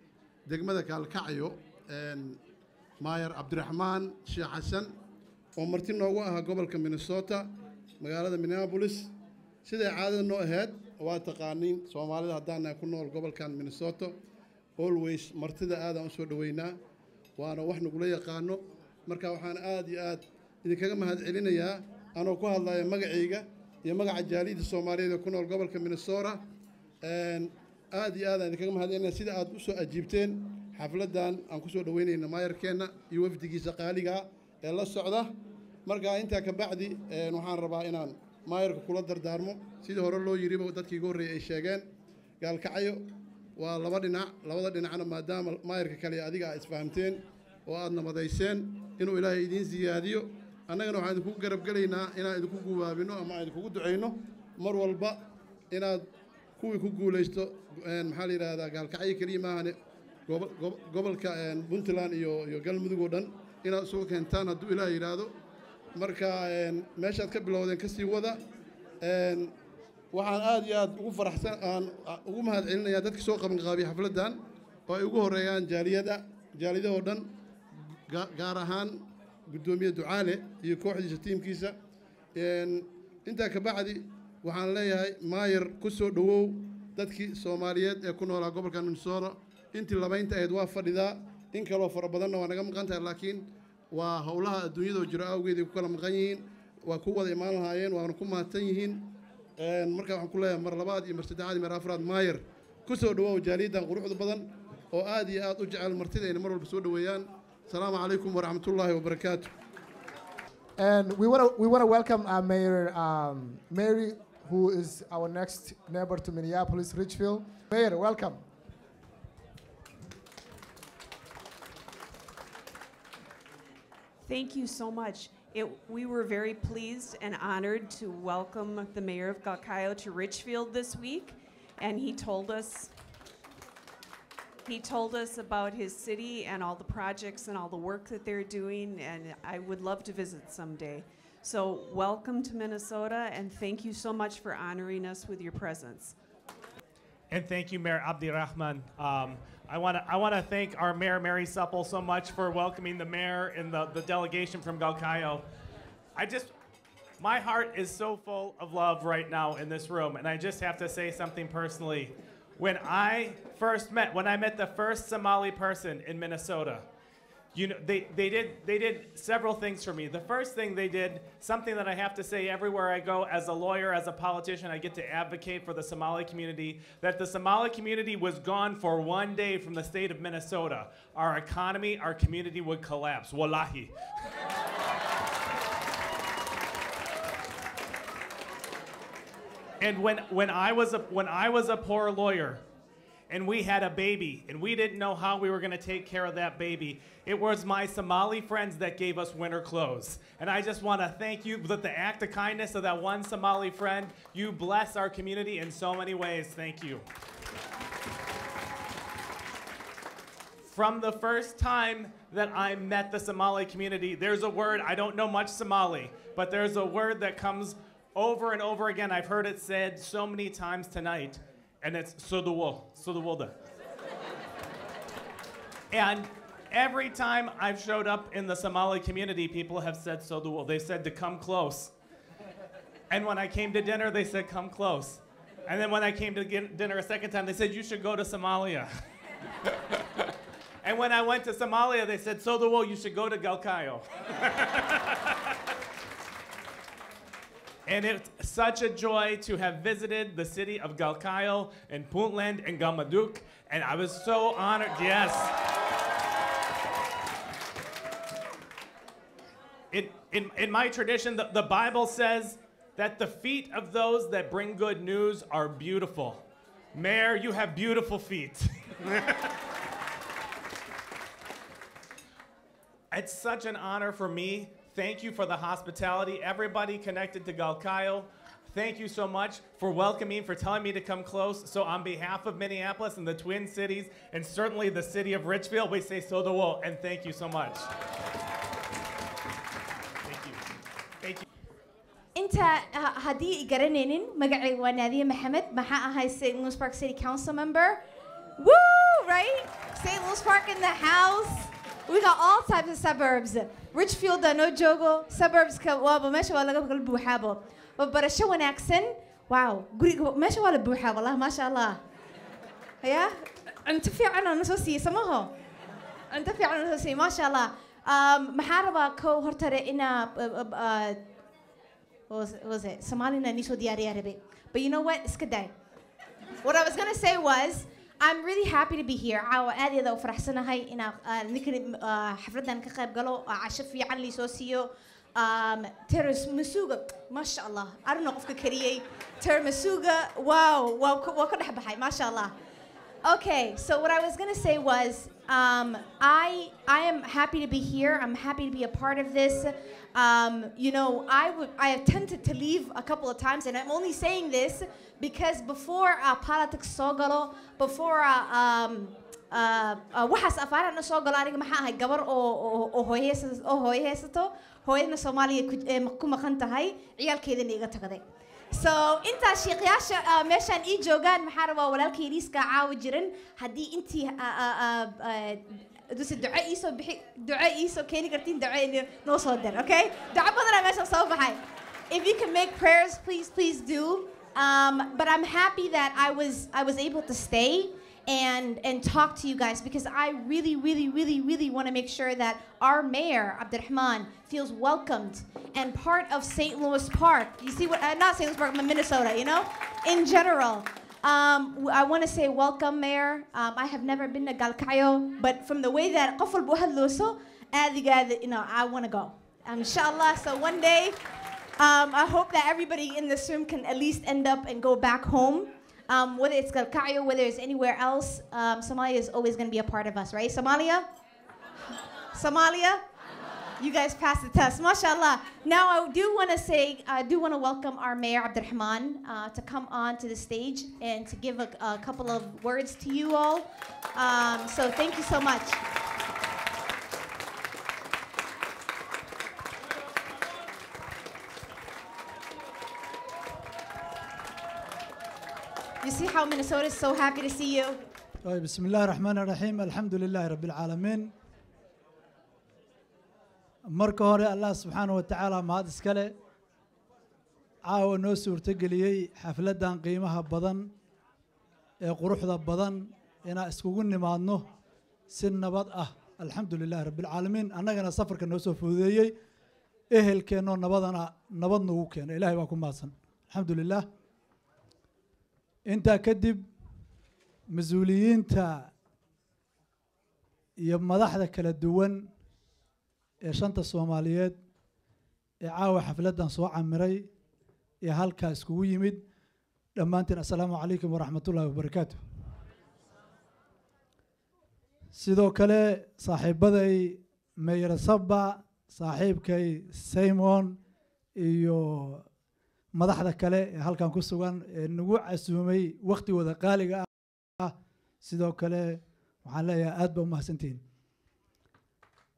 دقمة كالكعيو إن ماير عبد الرحمن شيخ حسن ومرتين نوغوها قبل كمينيسوتا مقالة مينيابوليس سيدي عادة نو هاد واتقانين سومالي هدانا كنول قبل كان مينيسوتا always martida aadaan usoo dhoweynaa waana wax nagula yaqaano marka waxaan aad iyo aad idinkaga mahad celinayaa anoo ku hadlaya magacayga iyo magaca jaaliyadda soomaaliyeed ee ku nool gobolka minnesota Een, aad iyo aad aan idinkaga mahad celinaya sida aad usoo ajiibteen xafladan aan kusoo dhoweynayna maayarkeenna iyo wafdigiisa qaaliga ee la socda marka intaa ka bacdi een, waxaan rabaa inaan maayarka kula dardaarmo sidii hore loo yiriba dadkii iga horreeyay ay sheegeen gaalkacyo waa laba dhinac labada dhinacna maadaama maayarka kale iyo adiga aad isfahamteen oo aad nabadayseen inuu ilaahay idiin siyaadiyo annagana waxaan idinku garab gelaynaa inaan idinku gubaabino ama aan idinkugu ducayno mar walba inaad kuwii ku guulaysto een, maxaa la yidhaahdaa gaalkacyo keliya maahane gobo- gobo- gobolka een, puntland iyo iyo galmudug oo dhan inaad isugu keentaan hadduu ilaah yidhaahdo marka een, meeshaad ka bilowdeen ka sii wada een, waxaan aad iyo aad ugu faraxsan aan ugu mahad celinayaa dadkii soo qaban qaabiyay xafladdan oo ay ugu horeeyaan jaaliyada jaaliyadahoo dhan ga- gaar ahaan guddoomiye ducaale iyo kooxdiisa tiimkiisa Een, intaa ka bacdi waxaan leeyahay maayer ku soo dhowow dadkii soomaaliyeed ee ku noolaa gobolka minnesota intii labaynta ahayd waa fadhidaa in kaloo fara badanna waa naga maqan tahay laakiin waa howlaha adduunyadoo jiro awgeeday ku kala maqan yihiin waa ku wada imaan lahaayeen waana ku mahadsan yihiin Een, marka waxaan ku leeyahay mar labaad iyo mar saddexaad iyo mar afraad maayer ku soo dhawoow jaaliyaddan quruxda badan oo aad iyo aad u jecel martida inay mar walba soo dhoweeyaan asalaamu calaykum waraxmatullaahi wabarakaatu And we want to we want to welcome our mayor um, Mary, who is our next neighbor to Minneapolis, Richfield. Mayor, welcome. Thank you so much. It, we were very pleased and honored to welcome the mayor of Galkayo to Richfield this week, and he told us he told us about his city and all the projects and all the work that they're doing, and I would love to visit someday. So, welcome to Minnesota, and thank you so much for honoring us with your presence. And thank you, Mayor Abdirahman. Um, I want to I want to thank our mayor Mary Supple so much for welcoming the mayor and the, the delegation from Galkayo. I just my heart is so full of love right now in this room, and I just have to say something personally. When I first met, when I met the first Somali person in Minnesota, you know, they, they did they did several things for me. The first thing they did, something that I have to say everywhere I go as a lawyer, as a politician, I get to advocate for the Somali community, that the Somali community was gone for one day from the state of Minnesota. Our economy, our community would collapse. Wallahi. And when, when, I was a, when I was a poor lawyer and we had a baby and we didn't know how we were going to take care of that baby, it was my Somali friends that gave us winter clothes. And I just want to thank you with the act of kindness of that one Somali friend. You bless our community in so many ways. Thank you. From the first time that I met the Somali community. There's a word, I don't know much Somali, but there's a word that comes over and over again. I've heard it said so many times tonight, and it's Suduwo, Suduwolda. and every time I've showed up in the Somali community, people have said Suduwo. They said to come close. And when I came to dinner, they said, come close. And then when I came to get dinner a second time, they said, you should go to Somalia. and when I went to Somalia, they said, so the wool, you should go to Galkayo. and it's such a joy to have visited the city of Galkayo and Puntland and Galmaduk. And I was so honored, yes. In, in, in my tradition, the, the Bible says that the feet of those that bring good news are beautiful. Mayor, you have beautiful feet. it's such an honor for me. Thank you for the hospitality. Everybody connected to Galkayo, thank you so much for welcoming, for telling me to come close. So, on behalf of Minneapolis and the Twin Cities, and certainly the city of Richfield, we say so the wool, and thank you so much. Thank you. Thank you. inta ha- haddii i garanaynin magacayga waa naadiye maxamed maxaa ahay st louis park city council member woo right st louis park in the house we got all types of suburbs richfield aa noo joogo suburbska waaba meesha waa laga kala buuxaabo waa barasho wanaagsan wow guriga meesha waa la buuxaa wallah maasha allah ya cunto fiican oo nasoo siiyey samaho cunto fiican oo nasoo siiyey maasha allah Um, maxaa rabaa kow hortare inaa uh, uh, uh, what was, what was it? Somalian Niso Diari Arabic. But you know what? It's good day. What I was gonna say was, I'm really happy to be here. عاو عادي إذا فرحسنا هاي إن نكن حفلتنا كقاب قالوا عشان في عن لي سوسيو um, ترس مسوقة ما شاء الله I don't know قفك كريه تر مسوقة واو واو وكل حبة هاي ما شاء الله Okay, so what I was gonna say was, um, I I am happy to be here. I'm happy to be a part of this. Um, you know, I would I attempted to leave a couple of times, and I'm only saying this because before uh, politics soo galo, before uh, um, uh, uh, waxaas afaarana soo galo aniga maxaa ahay gabar oo oo- oo hooyo heysas- oo hooyo haysato hooyadna soomaaliya ku- ee ku maqan tahay ciyaalkeedana iga tagaday so intaa shiiqyaasha uh, meeshaan ii joogaan maxaa rabaa walaalkay liiska caawi jiran haddii intii uh, uh, uh, uh, duse duco iisoo bixi duco iisoo keeni kartiin duco ini- noo soo dir okay duco badanaa meesha soo baxay if you can make prayers please please do um, but i'm happy that i was i was able to stay and and talk to you guys because I really, really, really, really want to make sure that our mayor Abdurrahman feels welcomed and part of St. Louis Park. You see what? Uh, not St. Louis Park, but Minnesota. You know, in general. Um, w- I want to say welcome, Mayor. Um, I have never been to Galkayo, but from the way that قفل بوهلوسو, you know, I want to go. Um, inshallah. So one day, um, I hope that everybody in this room can at least end up and go back home. Um, whether it's Galkayo, whether it's anywhere else, um, Somalia is always going to be a part of us, right? Somalia? Somalia? You guys passed the test, mashallah. Now I do want to say, I do want to welcome our mayor Abdurrahman uh, to come on to the stage and to give a, a couple of words to you all. Um, so thank you so much. You see how Minnesota is so happy to see you? طيب بسم الله الرحمن الرحيم الحمد لله رب العالمين marka hore allah subxaanahu wa tacaala mahad iskale caawa noo suurtogeliyey xafladdan qiimaha badan ee quruxda badan inaan iskugu nimaadno si nabad ah alxamdu lilahi rabbilcaalamiin annagana safarka noo soo fududeeyey ehelkeennoo nabadana nabad nagu keena ilahay baa ku mahadsan alxamdu lilah intaa kadib mas-uuliyiinta iyo madaxda kala duwan ee shanta soomaaliyeed ee caawa xafladdan soo camiray ee halkaa iskugu yimid dhammaantiin assalaamu calaykum waraxmat ullahi wabarakaatu sidoo kale saaxiibaday meyer saba saaxiibkay simon iyo madaxda kale ee halkan ku sugan ee nagu casuumay wakhtigooda qaaliga ah sidoo kale waxaan leeyahay aad ba umahadsantihiin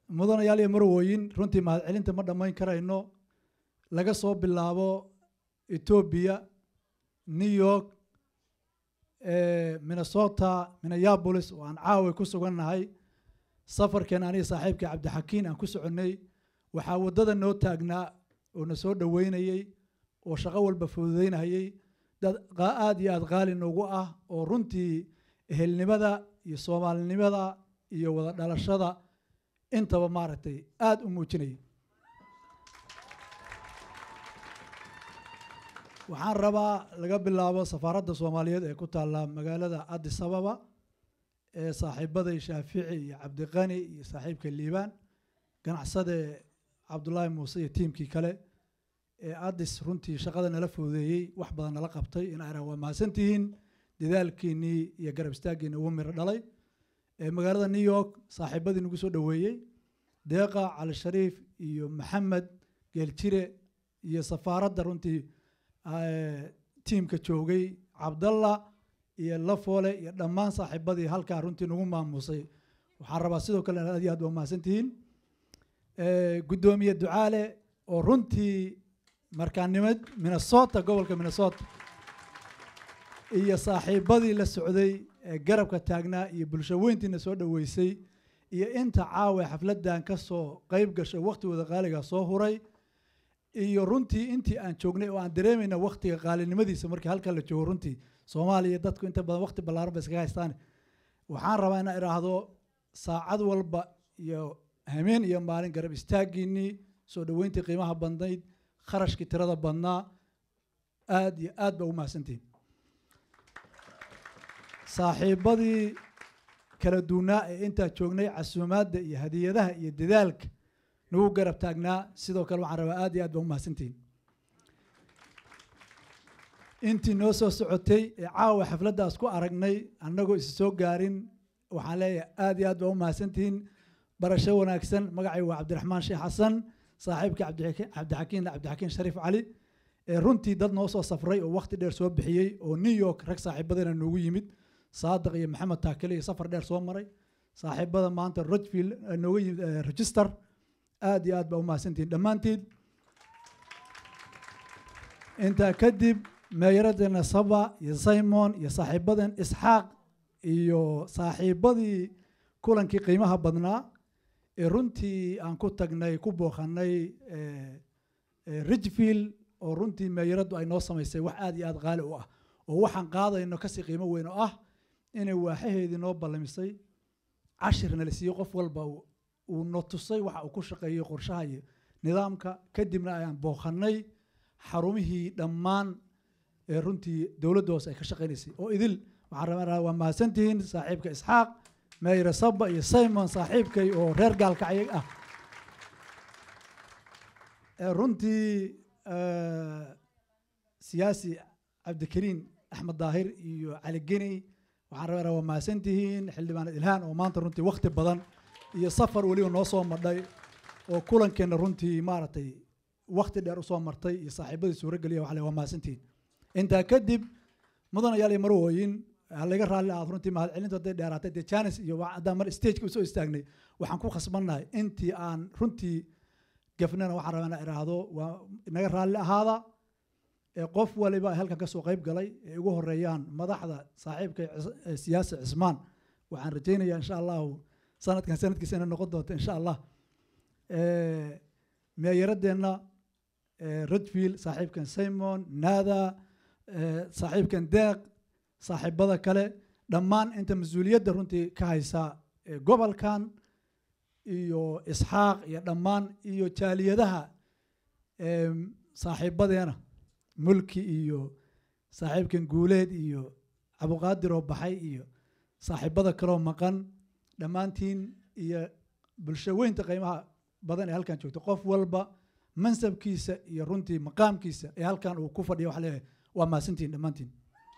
mudanayaal iyo marwooyin runtii mahadcelinta ma dhammayn karayno laga soo bilaabo etoobiya new york eh, minnesota minneapolis oo aan caawa ku sugannahay safarkeen aniga saaxiibka cabdixakiin aan ku soconnay waxaa waddada noo taagnaa oo na soo dhoweynayey oo shaqo walba fududeynayay dad qa- aad iyo aad qaali noogu ah oo runtii ehelnimada iyo soomaalinimada iyo wada dhalashada intaba maaragtay aad u muujinayay waxaan rabaa laga bilaabo safaaradda soomaaliyeed ee ku taalla magaalada addis ababa ee saaxiibaday shaafici iyo cabdiqani iyo saaxiibka liibaan ganacsade cabdulaahi muuse iyo tiimkii kale ee addis runtii shaqada nala fududeeyey wax badan nala qabtay in ayra waa mahadsantihiin dadaalkiinnii iyo garab istaaggiinni ugu miro dhalay ee magaalada new york saaxiibadii nagu soo dhoweeyey deeqa cali shariif iyo maxamed geeljire iyo safaaradda runtii eh, tiimka joogay cabdalla iyo lafoole iyo dhammaan saaxiibadii halkaa runtii nagu maamusay waxaan rabaa sidoo kale aad iyo aad waa mahadsantihiin Eh, guddoomiye ducaale oo runtii markaanimad minnesota gobolka minnesota iyo saaxiibadii la socday ee garabka taagnaa iyo bulsho weyntiina soo dhoweysay iyo inta caawa xafladdan ka soo qayb gashay wakhtigooda qaaliga soo huray iyo runtii intii aan joognay oo aan dareemayna wakhtiga qaalinimadiisa markii halkaa la joogo runtii soomaaliya dadku inta badan wakhti ballaaran ba iskaga haystaan waxaan rabaa inaan idhaahdo saacad walba iyo hameen iyo maalin garab istaaggiinnii soo dhoweyntii qiimaha badnayd kharashkii tirada badnaa aad iyo aad baa u mahadsantihin saaxiibadii kala duunaa ee intaa joognay casuumaadda iyo hadiyadaha iyo dadaalka nagu garab taagnaa sidoo kale waxaan rabaa aad iyo aad baa u mahadsantihin intii noo soo socotay ee caawa xafladdaas ku aragnay annagoo is soo gaarin waxaan leeyahay aad iyo aad baa u mahadsantihiin barasho wanaagsan magacay waa cabdiraxmaan sheekh xasan saaxiibka cabdixaki- cabdixakiin cabdixakiin shariif cali ee runtii dad noo soo safray oo wakhti dheer soo bixiyey oo new york rag saaxiibadana noogu yimid saadiq iyo maxamed taakile iyo safar dheer soo maray saaxiibada maanta rojfield eh, nooga yimid eh, register aad iyo aad baa u mahadsantihiin dhammaantiin intaa kadib meeyaradeena saba iyo simon iyo saaxiibadan isxaaq iyo saaxiibadii kulankii qiimaha badnaa ee runtii aan ku tagnay ku booqanay eh, eh, ridgefield oo runtii meeyaraddu ay noo samaysay wax aad iyo aad qaali u ah oo waxaan qaadayno kasii qiimo weyn oo ah inay waaxaheedii noo ballamisay cashirna la siiyey qof walba uu- uu no tusay waxa uu ku shaqeeyey qorshaha iyo nidaamka kadibna ayaan booqanay xarumihii dhammaan ee runtii dowladda hoose ay ka shaqaynaysay oo idil waxaan rabaa waa mahadsantihiin saaxiibka isxaaq meeyre saba iyo simon saaxiibkay oo reer gaalkacyo ah ee runtii eh, siyaasi cabdikariin axmed daahir iyo cali geni waxaan rabaa waa mahadsantihiin xildhibaanad ilhaan oo maanta runtii wakhti badan iyo safar weliba noo soo madhay oo kulankeenna runtii maaragtay wakhti dheer usoo martay iyo saaxiibadii suurogeliya waxaa le waa mahadsantihiin intaa kadib mudanayaal iyo marwooyin ha laga raalli ahaad runtii mahadcelintu hadday dheeraatay dee janis iyo wa- haddaan mar stageka usoo istaagnay waxaan ku khasbannahay intii aan runtii gafnana waxaan rabaa inaan idhaahdo waa inaga raalli ahaada ee qof waliba ay halkan kasoo qayb galay ee ugu horeeyaan madaxda saaxiibka Cis- ee siyaasi cismaan waxaan rajaynayaa insha allahu sanadkan sanadkiisa inay noqon doonto insha allah Eh, meeyaradeenna eh, redfield saaxiibkan simon nada eh, saaxiibkan deeq saaxiibada kale dhammaan inta mas-uuliyadda runtii ka haysa eh, gobolkan iyo isxaaq iyo dhammaan iyo jaaliyadaha em, saaxiibadeena mulki iyo saaxiibkan guuleed iyo cabuqaadir oo baxay iyo saaxiibada kaloo maqan dhammaantiin iyo bulsho weynta qiimaha badan ee halkan joogta qof walba mansabkiisa iyo runtii maqaamkiisa ee halkan uu ku fadhiya waxa leeyahay waa mahadsantihiin dhammaantiin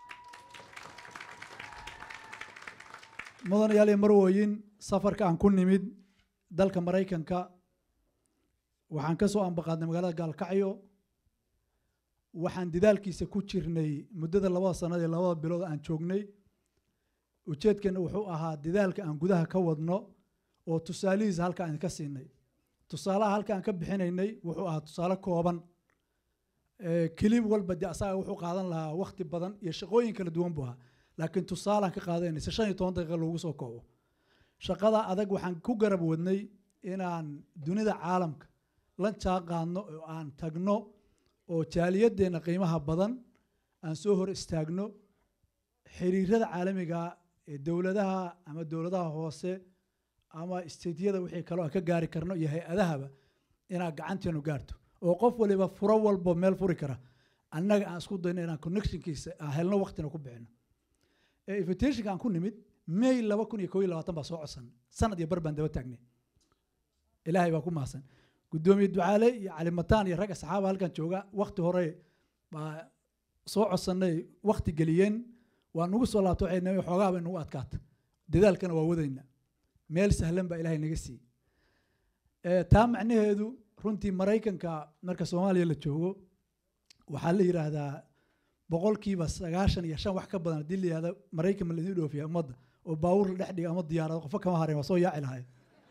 mudanayaal iyo marwooyin safarka aan ku nimid dalka maraykanka waxaan ka soo ambaqaadnay magaalada gaalkacyo waxaan dadaalkiisa ku jirnay muddada labada sanad ee labada bilood aan joognay ujeedkeena wuxuu ahaa dadaalka aan gudaha ka wadno oo tusaalihiisa halkaan idinka siinay tusaalaha halkaan ka bixinaynay wuxuu ahaa tusaale kooban Ee, kilib walba de asaga wuxuu qaadan lahaa waqti badan iyo shaqooyin kala duwan buu ahaa laakiin tusaalaan ka qaadanaysa shan iyo toban daqiiqa loogu soo koobo shaqada adag waxaan ku garab wadnay inaan dunida caalamka la jaan qaadno oo aan tagno oo jaaliyadeenna qiimaha badan aan soo hor istaagno xiriirada caalamiga ee dowladaha ama dowladaha hoose ama istediyada wixii kaloo aan ka gaari karno iyo hay-adahaba inaan gacanteenu gaarto oo qof waliba furo walbo meel furi kara annaga aan isku dayno inaan connectionkiisa aan helno waqtina ku bixino ee invitationka aan ku nimid may laba kun iyo koo iyo labaatan baa soo codsan sanad iyo bar baan daba taagnay ilaahay baa ku mahadsan guddoomiye ducaale iyo cali mataan iyo rag asxaaba halkan jooga waqti hore baa soo codsanay waqti geliyeen waa nugu soo laabto waxay naga xoogaa bay nagu adkaata dadaalkana waa wadayna meel sahlan baa ilaahay naga siiyey Ee, taa macnaheedu runtii maraykanka marka soomaaliya la joogo waxaa la yidhaahdaa boqolkiiba sagaashan iyo shan wax ka badan haddii la yihahdo maraykan ma laidin dhoofiya ummadda oo baawur la dhex dhiga ama diyaarado qofo kama hareen waa soo yaaci lahayd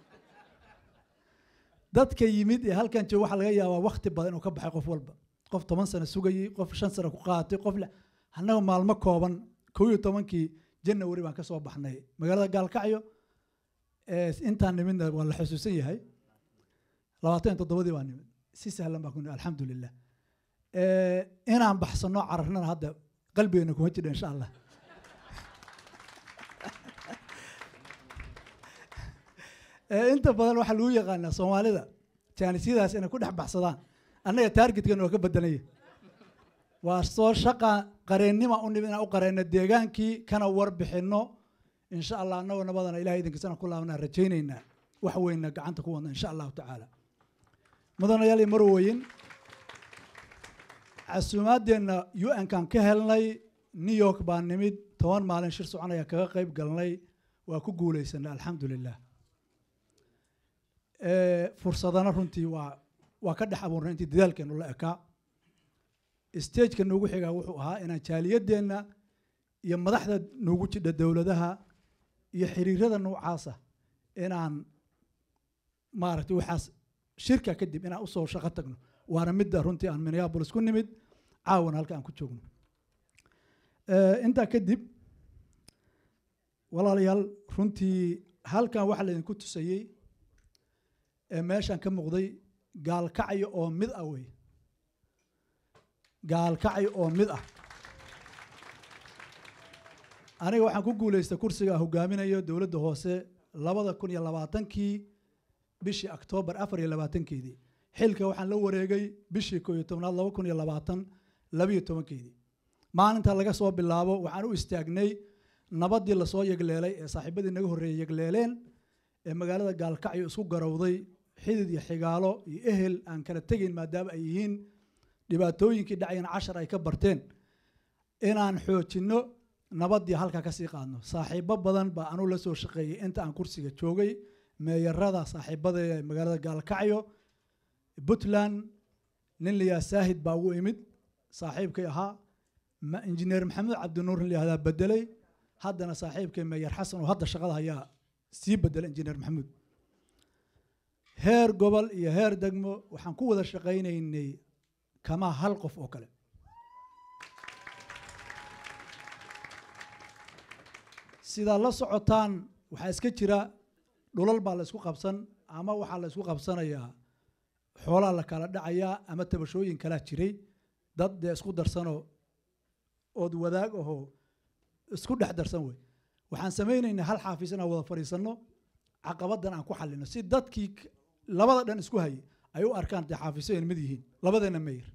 dadka yimid ee halkan jooga waxaa laga yaabaa waqti badan inuu ka baxay qof walba qof toban sano sugayey qof shan sano ku qaatay qof lix annaga maalmo kooban kow iyo tobankii janawari baan ka soo baxnay magaalada gaalkacyo ee intaan nimidna waa la xusuusan yahay labaatan iyo toddobadii baa nimid si sahlan baan ku nimid alxamdulilah Ee, inaan baxsano cararnana hadda qalbigeena kuma jidha insha allah Ee, inta badan waxaa lagu yaqaanaa soomaalida jaanisyadaas inay ku dhex baxsadaan annaga taargetkan waa ka bedelanya waa soo shaqa qareennima u nimid inaan u qareenno deegaankii kana warbixinno insha allah annagoo nabadana ilahay idinkiisana ku laabanaa rajaynaynaa wax weynna gacanta ku wadna insha allahu tacaala mudanayaal iyo marweyn casuumaadeenna un-kan ka helnay new york baan nimid toban maalin shir soconaya kaga qayb galnay waa ku guuleysanay alxamdu lilah Ee, fursadana runtii waa waa ka dhex abuurnay intii dadaalkeenu la ekaa stageka noogu xigaa wuxuu ahaa inaan jaaliyadeenna iyo madaxda noogu jidha dowladaha iyo xiriirada noocaasa inaan maaragtay waxaas shirka kadib inaan usoo shaqo tagno waana midda runtii aan minneapolis ku nimid caawana halka aan ku joogno Ee, intaa kadib walaalayaal runtii halkan waxaa laydinku tusayey ee meeshan ka muuqday gaalkacyo oo mid ah wey gaalkacyo oo mid ah aniga waxaan ku guuleystay kursiga aan hogaaminayo dowladda hoose labada kun iyo labaatankii bishii oktoobar afar iyo labaatankeedii xilka waxaan la wareegay bishii koo iyo tobnaad laba kun iyo labaatan labiyo tobankeedii maalinta laga soo bilaabo waxaan u istaagnay nabaddii lasoo yegleelay ee saaxiibadii naga horreeyey yegleeleen ee magaalada gaalkacyo isku garowday xidid iyo xigaalo iyo ehel aan kala tegayn maadaama ay yihiin dhibaatooyinkii dhacayana cashar ay ka barteen inaan xoojinno nabaddii halkaa ka sii qaadno saaxiibo badan baa anuu la soo shaqeeyey inta aan kursiga joogay meeyarada saaxiibada ee magaalada gaalkacyo puntland nin layaa saahid baa ugu imid saaxiibkay ahaa ma- injineer maxamed cabdinuur nin layahdaa bedelay haddana saaxiibkay meeyar xasan oo hadda shaqada hayaa sii bedelay injineer maxamuud heer gobol iyo heer degmo waxaan ku wada shaqaynaynay kama hal qof oo kale sidaa la socotaan waxaa iska jira dhulal baa la isku qabsan ama waxaa la isku qabsanayaa xoolaa la kala dhacayaa ama tabashooyin kalaa jiray dad dee isku darsanoo ood wadaag ahoo isku dhex darsan wey waxaan samaynaynaa hal xaafis inaan wada fadhiisanno caqabadan aan ku xallino si dadkii k- labada dhan isku hayay ay u arkaan dee xaafiso ay mid yihiin labadeena meyr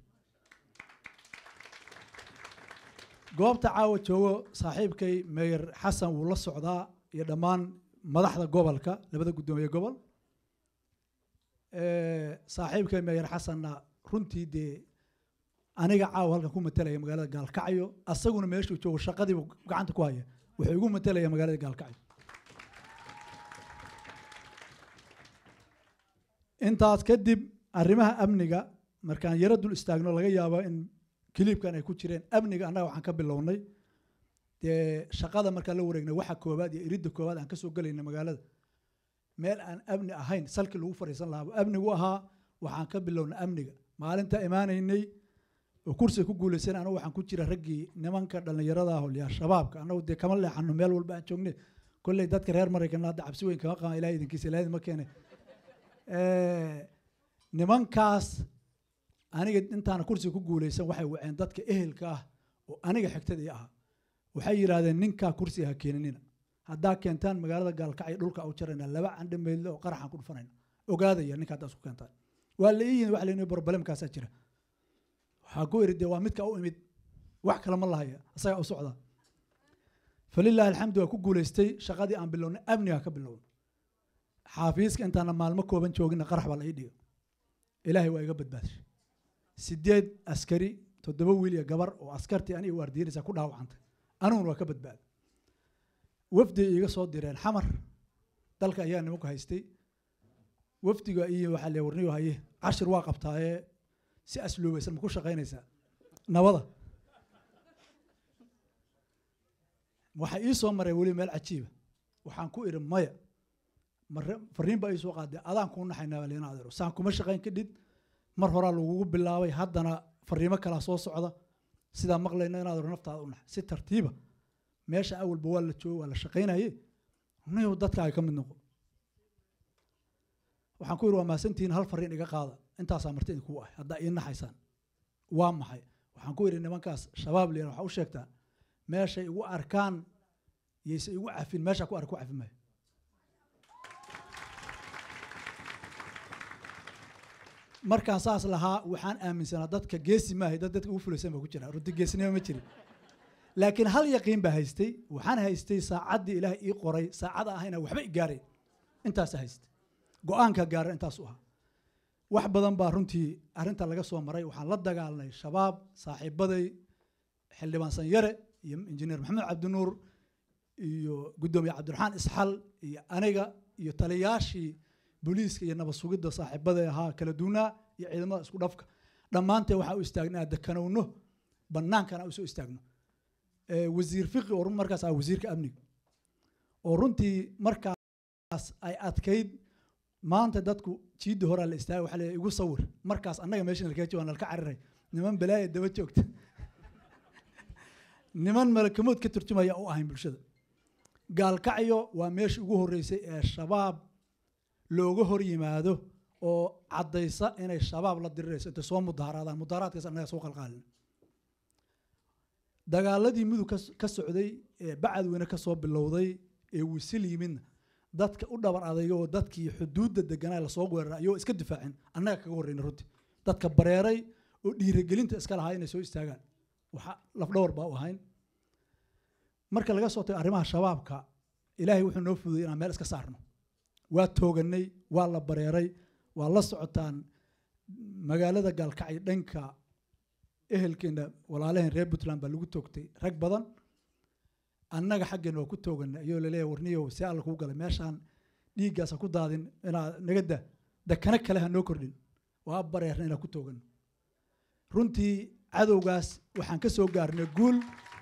goobta caawa joogo saaxiibkay meyer xasan wuu la socdaa iyo dhammaan madaxda gobolka labada guddoomiye gobol Eh, saaxiibkay meyer xasanna runtii dee aniga caawa halkan ku matelaya magaalada gaalkacyo asaguna meeshuu joogo shaqadiibu gacanta ku haya wuxuu igu matelaya magaalada gaalkacyo intaas kadib arrimaha amniga markaan yaro dul istaagno laga yaabo in kiliibkan ay ku jireen amniga annaga waxaan ka bilownay dee shaqada markaan la wareegnay waxa koowaad iyo iridda koowaad aan ka soo gelayna magaalada meel aan amni ahayn salkii lagu fadhiisan lahaa amnigu ahaa waxaan ka bilownay amniga maalinta imaanaynay oo kursiga ku guulaysan anagu waxaan ku jira raggii nimanka dhallinyarada ah olyaa shabaabka anagu dee kama leexano meel walba aan joognay kolley dadka reer maraykanna hadda cabsi weyn kama qaban ilahay idinkiisa ilahay ma keene nimankaas aniga intaana kursiga ku guulaysan waxay waceen dadka ehelka ah oo aniga xigtadii ahaa waxay yidhaahdeen ninkaa kursiga ha keeninina haddaa keentaan magaalada gaalkacyo dhulka u jarayna laba candhe meydle oo qaraxaan ku dhufanayna ogaadaya ninka haddaa isku keentaan waa la ii yimid waxa la yidhi barbalemkaasaa jira waxaa ku iri dee waa midka u imid wax kale ma lahaya isagaa u socda falilaahi alxamdu waa ku guulaystay shaqadii aan bilownay amniga ka bilowna xaafiiska intaana maalmo kooban joogina qarax baa la ii dhiga ilaahay waa iga badbaadishay sideed askari toddoba wiil iyo gabar oo askartii aniga waardiinaysa ku dhaawacantay aniguna waa ka badbaaday wafdi iiga soo direen xamar dalka ayaa nimanku haystay wafdiga iyo waxaa le warniyo haye cashir waa qabtaayee si asluubaysan ma ku shaqaynaysaa nabada waxaa ii soo maray weli meel cajiiba waxaan ku idhi maya mare fariin baa ii soo qaaday adaan kuu naxaynaa baa leena adeero saan kuma shaqayn kadhid mar horaa lagugu bilaabay haddana fariimo kalaa soo socda sidaa maqlayna in adeero naftaada u nax si tartiiba meesha awalba waa la joogo waa la shaqaynaye niyow dadkaaga ka mid noqo waxaan ku yidhi waa mahadsantihiin hal fariin iga qaada intaasaa marti idinku ah haddaa ii naxaysaan waa maxay waxaan ku yidhi nimankaas shabaab liyan waxaa u sheegtaa meeshay igu arkaan yayse igu cafin meeshaa ku ark ku cafi maayo markaan saas lahaa waxaan aaminsanaa dadka geesi maahay dad dadka ugu fulaysan baa ku jira runti geesinimo ma jirin laakiin hal yaqiin baa haystay waxaan haystay saacaddii ilaah ii qoray saacada ahayna waxba i gaareen intaasa haystay go-aanka gaaran intaas u ahaa wax badan baa runtii arrinta laga soo maray waxaan la dagaalnay shabaab saaxiibaday xildhibaan sanyare iyo injineer maxamed cabdinuur iyo guddoomiye cabdiraxmaan isxal iyo aniga iyo taliyaashii booliiska iyo nabad sugidda saaxiibaday ahaa kala duunaa iyo ciidamada isku dhafka dhammaanteen waxaa u istaagnaa dekanowno bannaankana usoo istaagno wasiir fiqi oo markaas ah wasiirka amniga oo runtii markaas ay adkayd maanta dadku jiidda horaa la istaagay waxaa leeyahay igu sawir markaas annaga meesha nalkaga jooga nalka cariray niman balaaya daba joogta niman malakamood ka turjumaya u ahayn bulshada gaalkacyo waa meesha ugu horreysay ee shabaab looga hor yimaado oo caddaysa inay shabaab la dirirayso intay soo mudaaraadaan mudaaraadkaas annaga soo qalqaalin dagaaladii mudug ka socday ee bacadweyne ka soo bilowday ee wisil yimidna dadka u dhabar adayga oo dadkii xuduudda deganaa lasoo weeraray ayagoo iska difaacin annaga kaga horreyna runtii dadka bareeray oo dhiirigelinta iska lahaa inay soo istaagaan waxa lafdhawar baa u ahayn marka laga soo tago arrimaha shabaabka ilaahay wuxuu noo fududey inaan meel iska saarno waa tooganay waa la bareeray waa la socotaan magaalada gaalkacyo dhanka ehelkeena walaalaheen reer puntland baa lagu toogtay rag badan annaga xaggeena waa ku tooganay ayoo laleeyahay warniyow see alla kuu galay meeshaan dhiiggaasa ku daadin inaad naga da dakana kale ha noo kordhin waa bareerna inaan ku toogano runtii cadowgaas waxaan ka soo gaarnay guul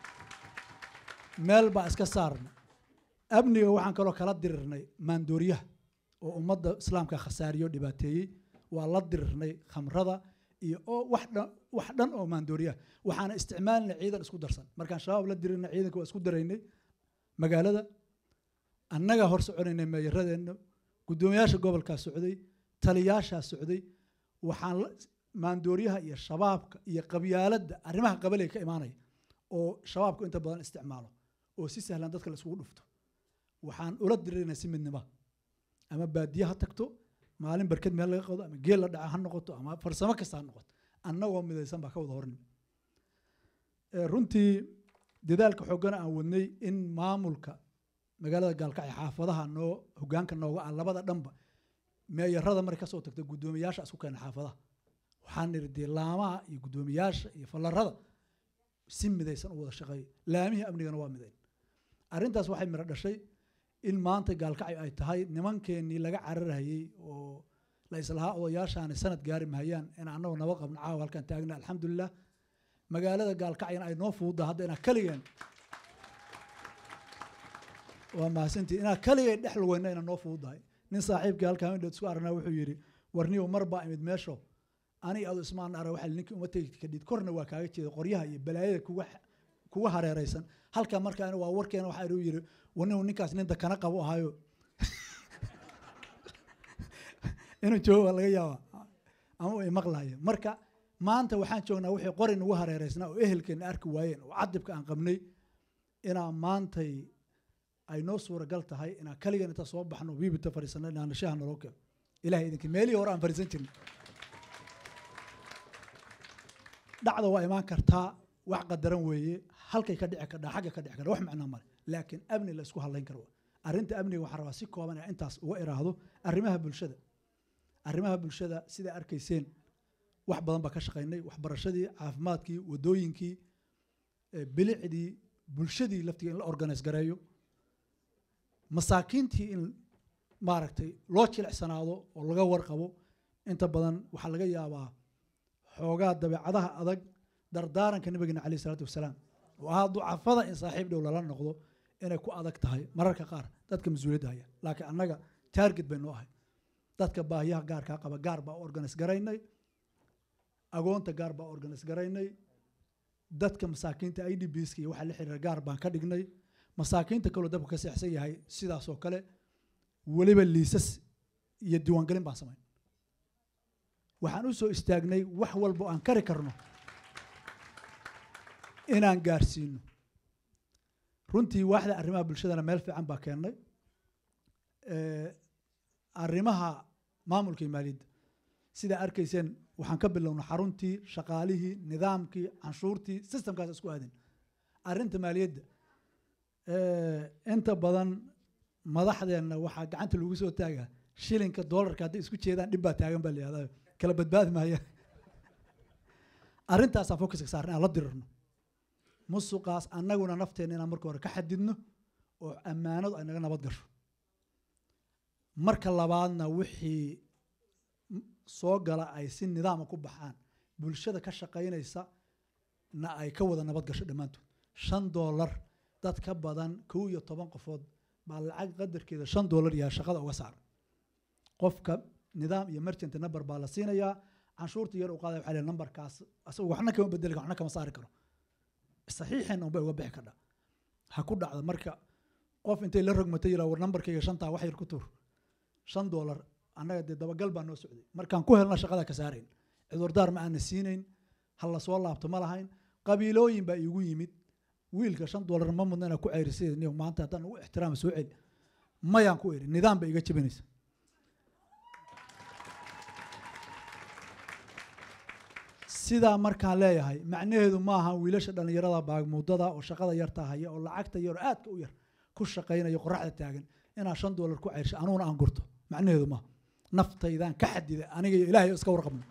meel baa iska saarna amniga waxaan kaloo kala dirirnay maandooriyaha oo ummadda islaamka khasaariyo dhibaateeyey waa la dirirnay khamrada iyo oo wax dhan wax dhan oo maandooriyaha waxaana isticmaalinay ciidan isku darsan markaan shabaab la dirirnay ciidanka waa isku daraynay magaalada annagaa hor soconaynay meeyaradeenna guddoomiyaasha gobolkaa socday taliyaashaa socday waxaan maandooriyaha iyo shabaabka iyo qabyaaladda arrimaha qabalee ka imaanaya oo shabaabku inta badan isticmaalo oo si sahlan dadka la isugu dhufto waxaan ula diriraynaa si midnima ama baadiye ha tagto maalin barked meel laga qado ama geel la dhaca ha noqoto ama farsamo kasta ha noqoto annagoo midaysan baa ka wada hornimi runtii dadaalka xooggana aan wadnay in maamulka magaalada gaalkacyo xaafadaha noo hogaanka nooga ah labada dhanba meeyarada markay kasoo tagta guddoomiyaasha isku keena xaafadaha waxaan nidhi dee laamaha iyo guddoomiyaasha iyo fallarada si midaysan u wada shaqeeyo laamihii amnigana waa midayn arrintaas waxay miro dhashay in maanta gaalkacyo ay tahay nimankeenii laga cararhayey oo la islahaa odayaashaani sanad gaari mahayaan in annagoo nabad qabno caawa halkaan taagna alxamdulilah magaalada gaalkacyana ay noo fududa hadda inaa kaligeen waa mahadsantii inaa kaligeen dhex lugeyna ina noo fududahay nin saaxiibkii halkaa indhood isku aragnaa wuxuu yidhi warniyow mar baa imid meesho ani adu ismaan ara waxaa ninkii uma tegi kadhid korna waa kaaga jeeda qoryaha iyo balaayada kuga kuga hareeraysan halkaa markaa waa warkeena waxaa inuu yidhi warniyow ninkaas nin dakana qabo ahaayo inuu joogo waa laga yaabaa ama ay maqlaaya marka maanta waxaan joognaa wixii qori nagu hareeraysnaa oo ehelkeena arki waayeen oo cadibka aan qabnay inaa maantay ay noo suuragal tahay inaan kaligan inta soo baxno wiibita fadhiisano inaana shaha naloo keeno ilahay idinkii meelihii hore aan fadhiisan jirnay dhacda waa imaan kartaa wax qadaran weeye halkay ka dhici kadhaa xagga ka dhici kadhaa wax macnaa male laakiin amni la isku hadlayn karo arrinta amniga waxaan rabaa si kooban inaan intaas uga iraahdo arrimaha bulshada arrimaha bulshada sidaa arkayseen wax badan baa ka shaqaynay waxbarashadii caafimaadkii wadooyinkii bilicdii bulshadii laftiga in la organise gareeyo masaakiintii in maaragtay loo jilicsanaado oo laga warqabo inta badan waxaa laga yaabaa xoogaa dabeecadaha adag dardaaranka nabigeena caleyh isalaatu wasalaam oo ahaa ducafada in saaxiib dhow lala noqdo inay ku adag tahay mararka qaar dadka mas-uuliyadda haya laakiin annaga target bay noo ahay dadka baahiyaha gaarkaa qaba gaar baa organise garaynay agoonta gaar baa organise garaynay dadka masaakiinta i d bska iyo waxaa la xiriira gaar baan ka dhignay masaakiinta kaloo dabku ka seexsan yahay sidaasoo kale weliba liisas iyo diiwaangelin baan samayn waxaan u soo istaagnay wax walbo aan kari karno inaan gaarsiino runtii waaxda arrimaha bulshadana meel fiican baa keennay arrimaha maamulka iyo maaliyadda sidaa arkayseen waxaan ka bilownay xaruntii shaqaalihii nidaamkii canshuurtii systemkaas isku aadin arrinta maaliyadda inta badan madaxdeenna waxaa gacanta lagu soo taagaa shilinka doolarka hadday isku jeedaan dhib baa taagan baa la yihahdaa kala badbaadi maaya arrintaasaa focuska saarna aan la dirirno musuqaas annaguna nafteenna inaan marka hore ka xadidno oo ammaanadu ay naga nabad gasho marka labaadna wixii soo gala ay si nidaama ku baxaan bulshada ka shaqaynaysa na ay ka wada nabad gasho dhammaantood shan doolar dad ka badan kow iyo toban qofood baa lacag qadarkeeda shan doolar yahay shaqada uga saara qofka nidaam iyo merchant number baa la siinayaa canshuurta yar u qaadaya waxaa leeyahay numberkaas asagu waxna kama bedeli karo waxna kama saari karo saxiixeen unbay uga bixi kadha ha ku dhacdo marka qof intay la rogmatay yiraa war numberkayga shantaa wax yar ku tuur shan doolar annaga dee dabagal baa noo socday markaan ku helna shaqada ka saarayn cudurdaar ma aana siinayn ha la soo laabto ma lahayn qabiilooyin baa iigu yimid wiilka shan doolar ma mudna inaa ku ceyrisay niyo maanta haddaan ugu ixtiraama soo celi mayaan ku eri nidaam bay iga jebinaysa sidaa markaan leeyahay macnaheedu maaha wiilasha dhallinyarada baagmuudada oo shaqada yartaa haya oo lacagta yar oo aadka u yar ku shaqaynaya qoraxda taagan inaa shan doolar ku ceyrsha anuguna aan gurto macnaheedu maaha naftaydaan ka xadida aniga iyo ilaahay iska warqabno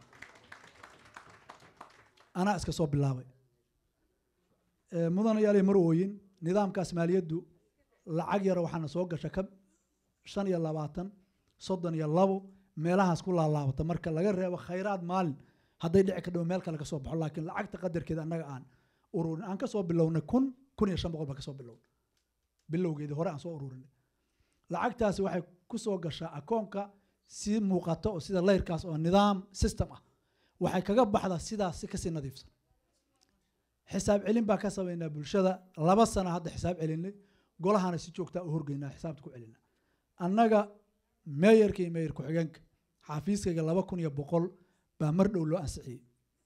anaa iska soo bilaabay mudanayaaliy mar ooyin nidaamkaas maaliyaddu lacag yara waxaana soo gasha ka shan iyo labaatan soddon iyo labo meelahaas ku laalaabata marka laga reebo khayraad maalin hadday dhici ka dhow meel kale ka soo baxo laakiin lacagta qadarkeeda annaga aan ururin aan ka soo bilownay kun kun iyo shan boqol baan ka soo bilownay bilowgeedii hore aan soo ururinay lacagtaasi waxay ku soo gashaa akoonka si muuqato oo sida layrkaas oo nidaam system ah waxay kaga baxdaa sidaas si kasii nadiifsan xisaab celin baa ka samaynaa bulshada laba sana hadda xisaab celinay golahana si joogtaa u horgeynaa xisaabta ku celina annaga meeyarka iyo meeyar ku-xigeenka xafiiskayga laba kun iyo boqol baa mar dhow loo ansixiyey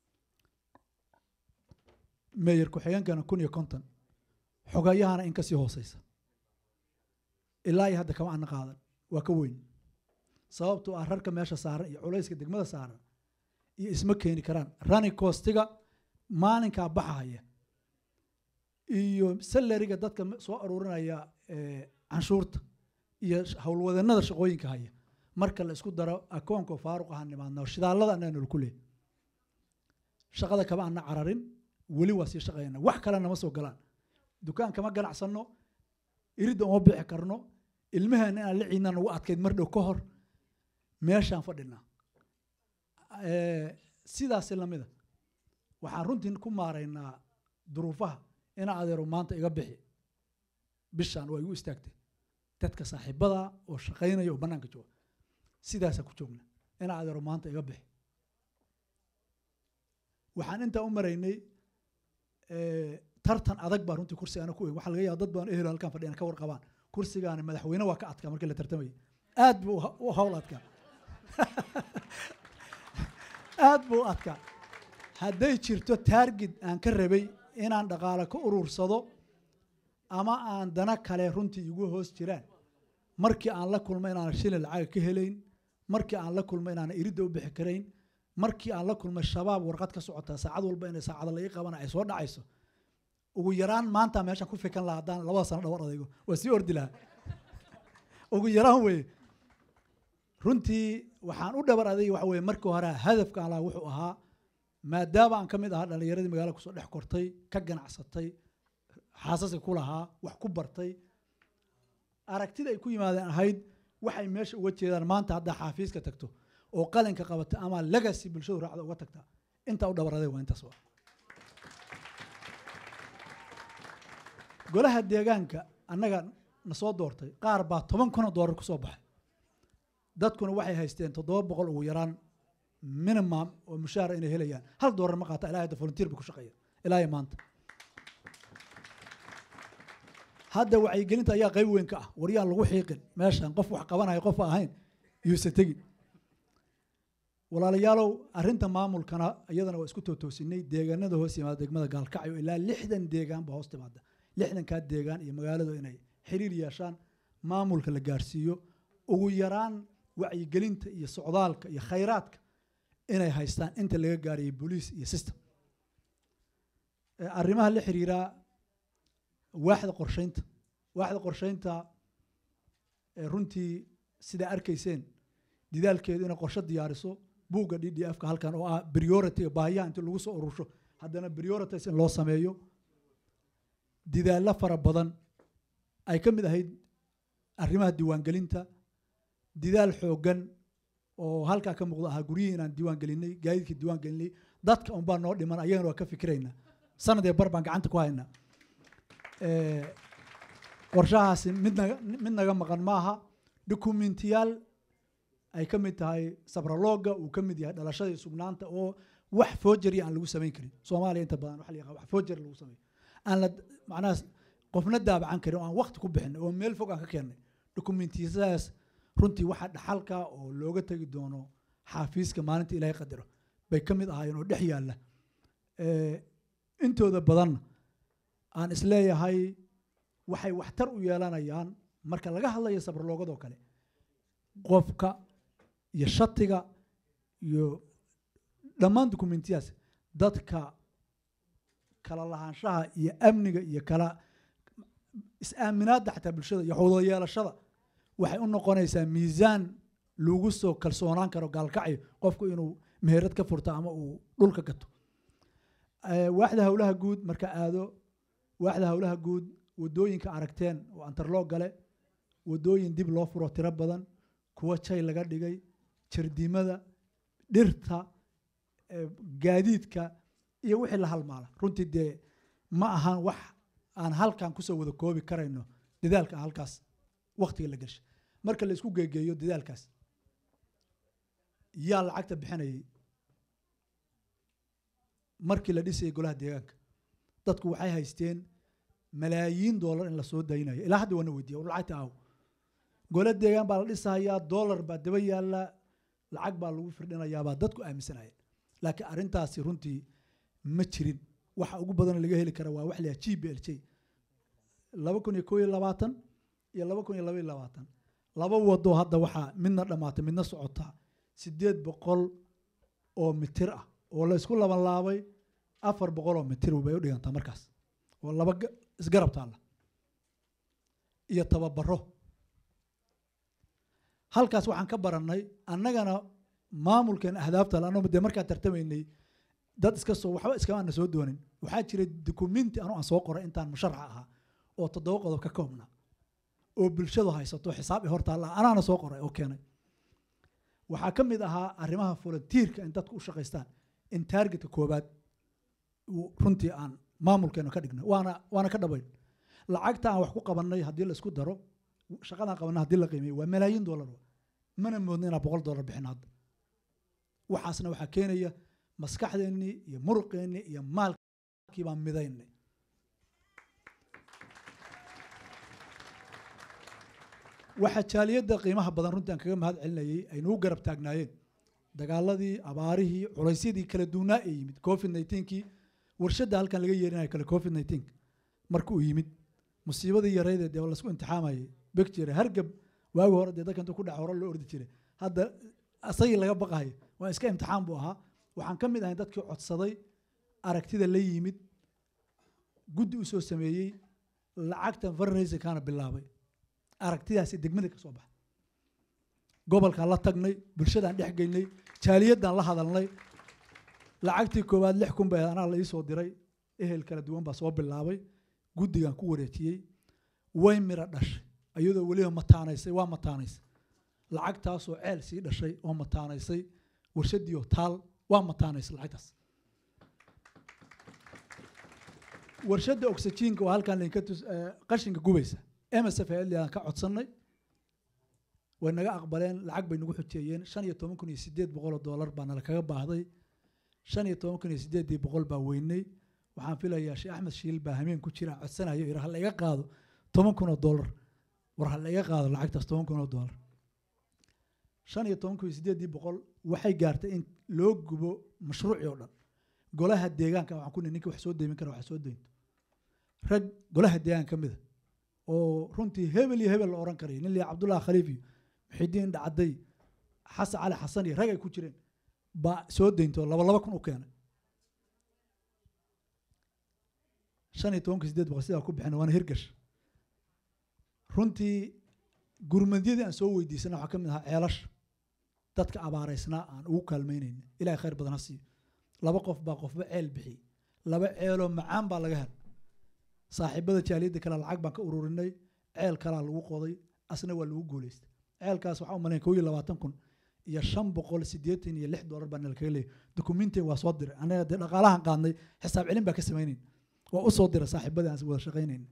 meeyar ku-xigeenkana kun iyo konton xogayahana in kasii hooseysa ilaa iyo hadda kama ana qaadan waa ka weyn sababtoo ah rarka meesha saaran iyo culayska degmada saaran iyo isma keeni karaan rani costiga maalinkaa baxahaya iyo salariga dadka soo aruurinaya canshuurta iyo howlwadeennada shaqooyinka haya marka la isku daro akoonka faaruq ahaan nimaadna shidaalada annaga nol ku leehay shaqada kama ana cararin weli waa sii shaqaynaa wax kalena ma soo galaan dukaan kama ganacsanno iridda uma bixi karno ilmaheena inaan la ciidnaa nagu adkayd mar dhow ka hor meeshaan fadhinaa sidaasi lamida waxaan runtii ku maaraynaa duruufaha inaa adeero maanta iga bixi bishaan waa igu istaagtay dadka saaxiibada oo shaqaynaya oo bannaanka jooga sidaasaa ku joogna ina adeero maanta iga bixi waxaan intaa u maraynay eh, tartan adag baa runtii kursigaana ku weyn waxaa laga yaaba dad badan ehelo halkan fadhiyana ka warqabaan kursigaani madaxweyne waa ka adkaa markii la tartamayay aad buu u ha- u hawl adkaa aad buu u adkaa hadday jirto taargid aan ka rabay inaan dhaqaale ka urursado ama aan dana kale runtii igu hoos jiraan markii aan la kulmo inaan shilin lacaga ka helayn markii aan la kulmo inaan iridda u bixi karayn markii aan la kulmo shabaab warqad ka socotaa saacad walba inay saacada la ii qabana ay soo dhacayso ugu yaraan maanta meeshaan ku fikan lahaa haddaan labada sano dhawar adaygo waa sii ordi lahaa ugu yaraan weye runtii waxaan u dhabar adayga waxa weye markii hore hadafka aan lahaa wuxuu ahaa maadaama aan ka mid ahaa dhallinyaradii magaalada kusoo dhex kortay ka ganacsatay xaasaska ku lahaa wax ku bartay aragtida ay ku yimaadeen ahayd waxay meesha uga jeedaan maanta haddaa xaafiiska tagto oo qalinka qabata ama legacy bulshadu raacda uga tagtaa intaa u dhabaraday waa intaas waa golaha deegaanka annaga na soo doortay qaar baa toban kun oo doolar kusoo baxay dadkuna waxay haysteen toddoba boqol ugu yaraan minimum oo mushaara inay helayaan hal doolar ma qaata ilaa hadda volunteer ba ku shaqeeya ilaa iyo maanta hadda wacyigelinta ayaa qayb weyn ka ah waryaan lagu xiiqin meeshan qof wax qabanaya qof aan ahayn yuusan tegin walaalayaalow arrinta maamulkana iyadana waa isku tootoosinay deegaanada hoos yimaada degmada gaalkacyo ilaa lixdan deegaan baa hoos timaada lixdankaa deegaan iyo magaaladu inay xiriir yeeshaan maamulka la gaarsiiyo ugu yaraan wacyigelinta iyo socdaalka iyo khayraadka inay haystaan inta laga gaarayay boliis iyo system Eh, arrimaha la xiriiraa waaxda qorsheynta waaxda qorsheynta eh, runtii sidaa arkayseen didaalkeedu inay qorshe diyaariso buugga d d f ka halkan oo ah priority baahiyaha inti lagu soo urursho haddana priorities in loo sameeyo didaallo fara badan ay ka mid ahayd arrimaha diiwaangelinta didaal xooggan oo halkaa ka muuqda ahaa guryihii inaan diiwaan gelinay gaadiidkii diiwaan gelinay dadka unbaa noo dhiman ayagana waa ka fikiraynaa sanad ee bar baan gacanta ku haynaa Eh, qorshahaasi mid naga mid naga maqan maaha dokumentiyaal ay ka mid tahay sabralooga uu ka mid yahay dhalashada iyo sugnaanta oo wax foojari aan lagu samayn karin soomaaliya inta badan waxa la yaqaan wax foojari lagu sameeyo aan la macnaha qofna daabacan karin oo aan waqti ku bixin oo meel fog aan ka keennay dokumentiyadaas runtii waxa dhaxalka oo looga tegi doono xaafiiska maalinta ilaahay qadaro bay ka mid ahaayeen oo dhex yaalla Eh, intooda badanna aan isleeyahay waxay waxtar u yeelanayaan marka laga hadlayo sabraloogadoo kale qofka iyo shatiga iyo dhammaan dokumentiyaas dadka kala lahaanshaha iyo amniga iyo kala is-aaminaadda xataa bulshada iyo wada yeelashada waxay u noqonaysaa miisaan lagu soo kalsoonaan karo gaalkacyo qofku inuu meherad ka furto ama uu dhulka gato Eh, waaxda howlaha guud marka aado waaxda howlaha guud wadooyinka aragteen oo antarloo gale wadooyin dib loo furo tiro badan kuwa jay laga dhigay jardimada dhirta eh, gaadiidka iyo wixii la halmaala runtii dee ma ahan wax aan halkan kusoo wada koobi karayno dadaalka halkaas waktiga la gashay marka la isku geegeeyo dadaalkaas yaa lacagta bixinayay markii la dhisayay golaha deegaanka dadku waxay haysteen malaayiin doolar in lasoo daynayo ilaa hadda waana weydiiya war lacagta aaw gole deegaan baa la dhisahayaa doolar baa daba yaalla lacag baa lagu firdhinayaabaa dadku aaminsanayeen laakiin arrintaasi runtii ma jirin waxa ugu badan laga heli kara waa wax la g b l j laba kun iyo koo iyo labaatan iyo laba kun iyo laba iyo labaatan laba wado hadda waxaa midna dhammaatay midna socotaa sideed boqol oo mitir ah oo la isku laban laabay afar boqol oo mitir bay u dhigantaa markaas oo laba ga- isgarab taalla iyo tababaro halkaas waxaan ka barannay annagana maamulkan ahdaafta la annagu dee markaan tartamaynay dad iska soo waxba iskama ana soo doonin waxaa jiray dukumenti anu aan soo qoray intaan musharaxa ahaa oo toddoba qodob ka koobna oo bulshadu haysato xisaab i hortaalla anaana soo qoray oo keenay waxaa ka mid ahaa arrimaha volunteerka in dadku u shaqaystaan in taargetka koobaad uu runtii aan maamulkeena ka dhigno waana waana ka dhabayn lacagta aan wax ku qabannay haddii la isku daro shaqadaan qabannay haddii la qiimeeyo waa malaayiin doolar wa. mana moodno inaan boqol dollar bixin hadda waxaasna waxaa keenaya maskaxdeennii iyo muruqeennii iyo maalkii baan midaynay waxaa jaaliyadda qiimaha badan runtii aan kaga mahad celinayay ay nagu garab taagnaayeen dagaaladii abaarihii culaysyadii kala duunaa ee yimid covid nineteen-kii warshadda halkan laga yeerinayo kale covid nineteen marka uu yimid musiibadii yareydee dee lasku imtixaamayay beg jire hargab waagi hore dee dadka intuu ku dhaca hore loo ordi jiray hadda asagii laga baqayo waa iska imtixaan buu ahaa waxaan ka mid ahay dadkii codsaday aragtida la yimid guddi u soo sameeyey lacagtan fundraisingkaana bilaabay aragtidaasi degmada ka soo baxa gobolkaan la tagnay bulshadaan dhex geynay jaaliyaddaan la hadalnay lacagtii koowaad lix kun bay anaa la ii soo diray ehel kala duwan baa soo bilaabay guddigaan ku wareejiyey way mira dhashay iyadoo weliba mataanaysay waa mataanaysay lacagtaasoo ceel sii dhashay oo mataanaysay warshadiioo taal waa mataanaysay lacagtaas warshadda oxygenka waa halkaan lainka tus qashinka gubaysa msf aan ka codsannay way naga aqbaleen lacag bay nagu xujeeyeen shan iyo toban kun iyo sideed boqol oo dollar baa nala kaga baahday shan iyo toban kun iyo sideedii boqol baa weynay waxaan filayaa sheekh axmed shiil baa hameen ku jira codsanayo yidhi ha la iga qaado toban kun oo dollar war ha la iga qaado lacagtaas toban kun oo dollar shan iyo toban kun iyo sideedii boqol waxay gaartay in loo gubo mashruucii oo dhan golaha deegaanka waxaan ku nihi ninka wax soo deymin kara wax soo deynto rag golaha deegaanka ka mida oo runtii hebel iyo hebel la oran karayo nin liya cabdullahi khaliif iyo muxidiin dhacday xasan cali xasan iyo rag ay ku jireen baa soo deynto laba laba kun u keenay shan iyo tobanka sideed boqol sidaa ku bixina waana hirgash runtii gurmadyadii aan soo weydiisana waxaa ka mid ahaa ceelasha dadka abaaraysnaa aan ugu kaalmeynayna ilahay khayr badan ha siiyo laba qof baa qofba ceel bixiyey laba ceeloo macaan baa laga helay saaxiibada jaaliyadda kale lacag baan ka ururinay ceel kalaa lagu qoday asna waa lagu guuleystay ceelkaas waxaa u malayn kow iyo labaatan kun iyo shan boqol siddeetan iyo lix dollar baa nala kaga leeyay dukumintin waa soo diray anaga dee dhaqaalahan qaadnay xisaab celin baa ka samaynayn waa u soo diray saaxiibadii aan wada shaqaynayn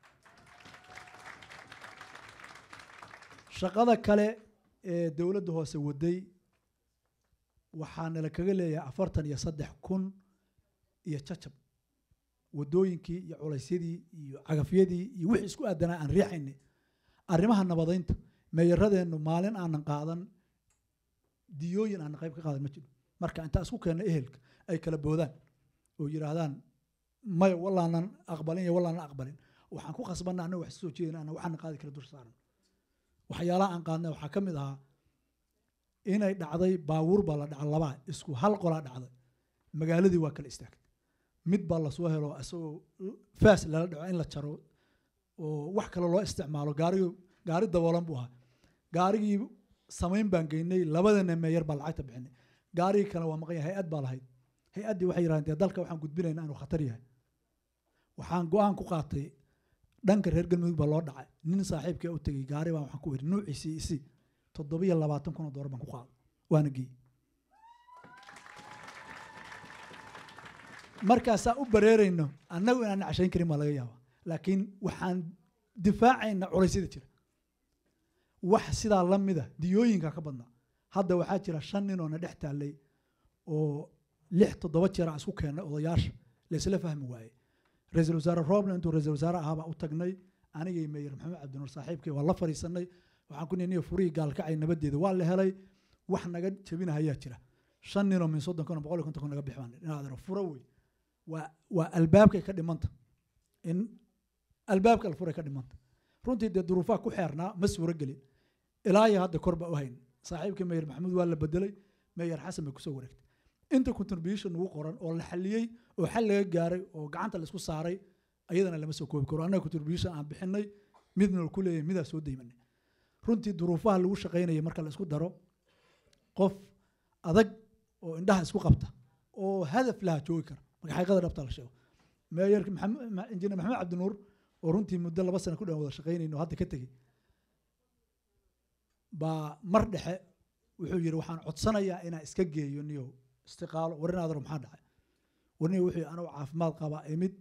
shaqada kale ee dowladda hoose waday waxaa nala kaga leeyahay afartan iyo saddex kun iyo jacab wadooyinkii iyo culaysyadii iyo cagafyadii iyo wixii isku aadanaa aan riixaynay arrimaha nabadaynta meeyaradeennu maalin aanan qaadan diyooyin aanan qayb ka qaadan ma jiro marka intaa isku keenna ehelka ay kala boodaan oo yidhaahdaan maya wallaanan aqbalin iyo wallaanan aqbalin waxaan ku khasbanna annaga wax soo jeedin anna waxaana qaadi kala dur saaran waxyaalaha aan qaadnay waxaa ka mid ahaa inay dhacday baabuur baa la dhaca labaa isku hal qolaa dhacday magaaladii waa kala istaagtay mid baa lasoo helo isagoo faas lala dhaco in la jaro oo wax kale loo isticmaalo gaarigu gaari daboolan buu ahaa gaarigii samayn baan geynay labadana meeyar baa lacagta bixinay gaarigii kale waa maqan yahay hay-ad baa lahayd hay-addii waxay yidhahdeen dee dalka waxaan gudbinaynaa inuu khatar yahay waxaan go-aan ku qaatay dhanka reer galmudug baa loo dhacay nin saaxiibkaa u tegey gaari baan waxaan ku idhi nuuciisii isi toddobiyo labaatan kun oo doolar baan ku qaaday waana geeyey markaasaa u bareerayno annagu inaan cashayn karin baa laga yaaba laakiin waxaan difaacayna culaysyada jira wax sidaa la mida diyooyinka ka badnaa hadda waxaa jira shan nin oo na dhex taallay oo lix toddoba jeer aan isku keennay odayaasha laysla fahmi waayey ra-iisul wasaare roobna intuu ra-iisul wasaare ahaabaa u tagnay anigay meyer maxamed cabdinuur saaxiibkay waa la fadhiisanay waxaan ku nihi furihii gaalkacay nabadeeda waa la helay wax naga jebinahayaa jira shan ninoo min soddon kun boqol iyo konton kun naga bix baan inaad furo wey waa waa albaabkay ka dhimanta in albaabka alfuray ka dhimanta runtii dee duruufaha ku xeernaa ma suuro gelin ilaa iyo hadda kor baa u hayn saaxiibkii meyer maxamuud waa la bedelay meyer xasan bay kusoo wareegtay inta contribution ugu qoran oo la xaliyey oo xal laga gaaray oo gacanta laisku saaray ayadana lama soo koobi karo annaga contribution aan bixinay midna ku leeyahay midaa soo deymanay runtii duruufaha lagu shaqaynaya marka la isku daro qof adag oo indhaha isku qabta oo hadaf laha joogi kara marka xaqiiqada dhabta la sheego meeyarka injineer maxamed cabdinuur oo runtii muddo laba sano ku dhan wada shaqaynayno hadda ka tegey baa mar dhexe wuxuu yidhi waxaan codsanayaa inaan iska geeyo niyow istiqaalo warinaadaro maxaa dhacay warniyo wuxuu yidhi anuu caafimaad qabaa imid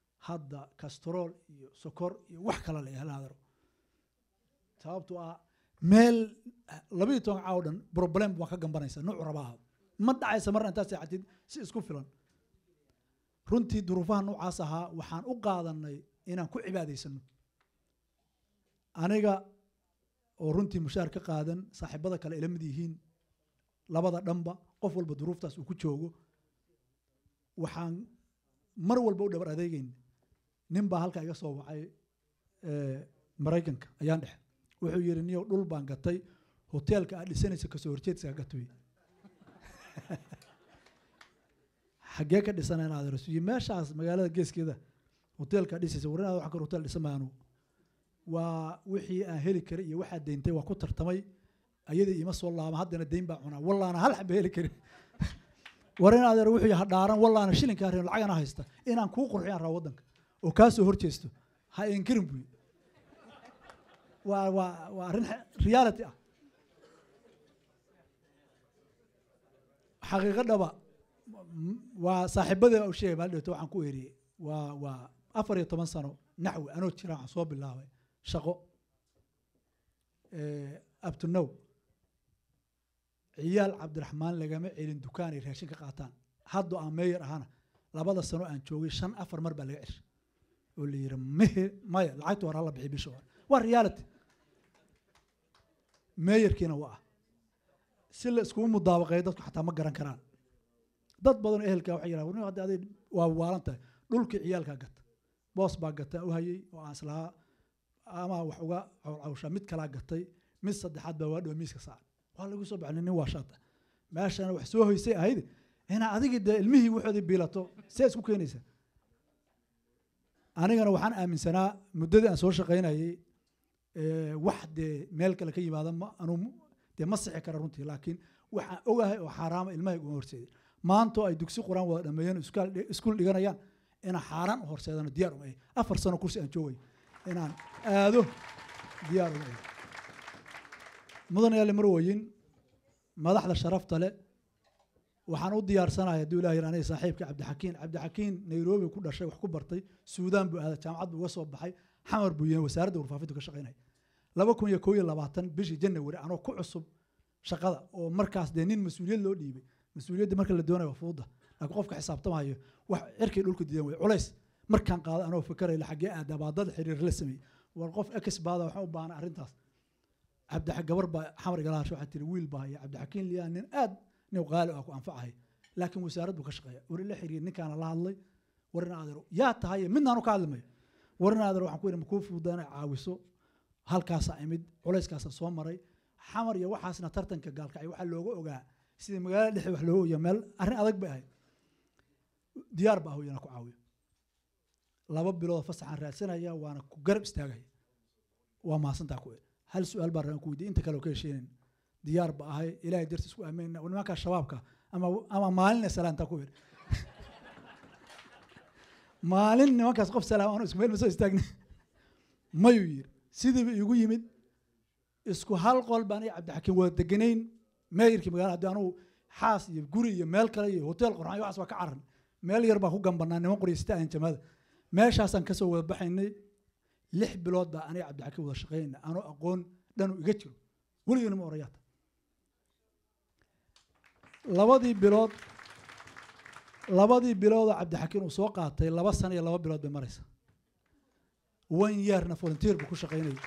hadda kastrool iyo sokor iyo wax kale la ihalaadaro sababtoo ah meel labayo toban caaw dhan problem waa ka gambanaysa nuuc rabaa ma dhacaysa marna intaad seexatid si isku filan runtii duruufaha noocaas ahaa waxaan u qaadanay inaan ku cibaadaysano aniga oo runtii mushaar ka qaadan saaxiibada kale ila mid yihiin labada dhanba qof walba duruuftaas uu ku joogo waxaan mar walba u dhabar adeegeyn nin baa halkaa iga soo wacay eh, maraykanka ayaan dhexe wuxuu yidhi niyow dhul baan gatay hoteelka aad dhisanaysa kasoo horjeedsaa gatoy xaggee ka dhisanay inaad rasuuyi meeshaas magaalada geeskeeda hoteelka aad dhisaysa war inaad wax kale hotel dhisan maanu waa wixii aan heli karay iyo waxaad deyntay waa ku tartamay ayadii ima soo laama haddana deyn baa cunaa wallaana hal xaba heli karin war in adeer wuxuu yahay dhaaran wallaana shilinkaa reer lacagana haysta inaan kuu qurxiyaan raa waddanka oo kaa soo horjeesto ha inkirin buy waa waa waa arrin xe- reality ah xaqiiqo dhaba m- waa saaxiibadii u sheegay maalin dhawto waxaan ku eriyey waa waa afar iyo toban sano naxwi anoo jira waxaan soo bilaabay shaqo up to now ciyaal cabdiraxmaan lagama celin dukaan ay raashin ka qaataan haddoo aan meeyar ahana labada sano aan joogay shan afar mar baa laga ceshay oo la yidhi mehe maya lacagta hore hala bixi bisha hore waa reality meeyarkiina waa ah si la iskugu mudaabaqeeyo dadku xataa ma garan karaan dad badan oo ehelkaa waxay yidhahdeen hadda aday waa waalan tahay dhulkii ciyaalkaa gata boos baa gata u hayay oo aan islahaa ama wax uga cawcawshaa mid kalaa gatay mid saddexaad baa waa dhow miiska saaran waa lagu soo baxnay nin waa shaata meeshana wax soo hoysay ahayd inaa adigii dee ilmihii waxoodii biilato see isku keenaysa anigana waxaan aaminsanaa muddadii aan soo shaqaynayay eh, wax dee meel kale ka yimaada ma anuu dee ma sixi kara runtii laakiin waxaan ogahay oo xaaraama ilmahay uma horseedin maantoo ay dugsi quraan wada dhameeyeen iskaal dhi- iskuul dhiganayaan inaan xaaraan u horseedano diyaar uma ahay afar sano kursi aan joogay inaan aado diyaar uma ahay mudan yaale marwoyin madaxda sharafta leh waxaan u diyaarsanahay hadduu ilaah yidhi aniga saaxiibka cabdixakiin cabdixakiin nairobi ku dhashay wax ku bartay suudaan buu aaday jaamacad buu uga soo baxay xamar buu yahay wasaaradda warfaafintu ka shaqaynaya laba kun iyo koo iyo labaatan bishii janawari anoo ku cusub shaqada oo markaas dee nin mas-uuliyad loo dhiibay mas-uuliyadda marka la doonayo waa fuuda laakiin qofka xisaabtamayo wax cirkii dhulka diidan wey culays markaan qaado anoo fikarayla xaggee aadaa baa dad xiriir la sameeyey war qof ex baada waxaan u baahnay arrintaas cabdi gabar baa xamar igalahash waxaa tiri wiil baa haya cabdixakiin liyaa nin aad nin qaali ah ku anfacahay laakiin wasaarad buu ka shaqeeya war ila xiriir ninkaana la hadlay war in adeero yaa tahay midnaanu ka hadli mayo war in adeero waxaan ku yidhi makuu fududaa inay caawiso halkaasaa imid culayskaasaa soo maray xamar iyo waxaasna tartanka gaalkacay waxaa looga ogaa sida magaalada dhexe wax looga ogaa meel arrin adag bay ahayd diyaar baa ahoyana ku caawiyo laba bilood fasaxaan raadsanaya waana ku garab istaagaya waa mahadsantaa ku hal su-aal baan rabaan ku weydiye inta kale oo ka hesheenin diyaar ba ahay ilaahay dartiis ku aaminayna war nimankaa shabaabka ama ama maalina salaantaa ku yidhi maalin nimankaas qof salaam aanu isku meel ma soo istaagna mayuu yidhi sidiiba igu yimid isku hal qol baan iyo cabdixakiin wada deganayn meeyirkii magaalada haddii anugu xaas iyo guri iyo meel kale iyo hotel qorxan iyo waxaas waa ka caran meel yar baan ku gambanaa niman qoryasta aan jamaada meeshaasaan kasoo wada baxaynay lix bilood baa aniga cabdixakiin wada shaqaynayna anoo aqoon dhanu iga jiro weligana ma orayaata labadii bilood labadii biloodoo cabdixakiin uu soo qaatay laba sano iyo laba bilood bay maraysa one yearna volunteer buu ku shaqaynayay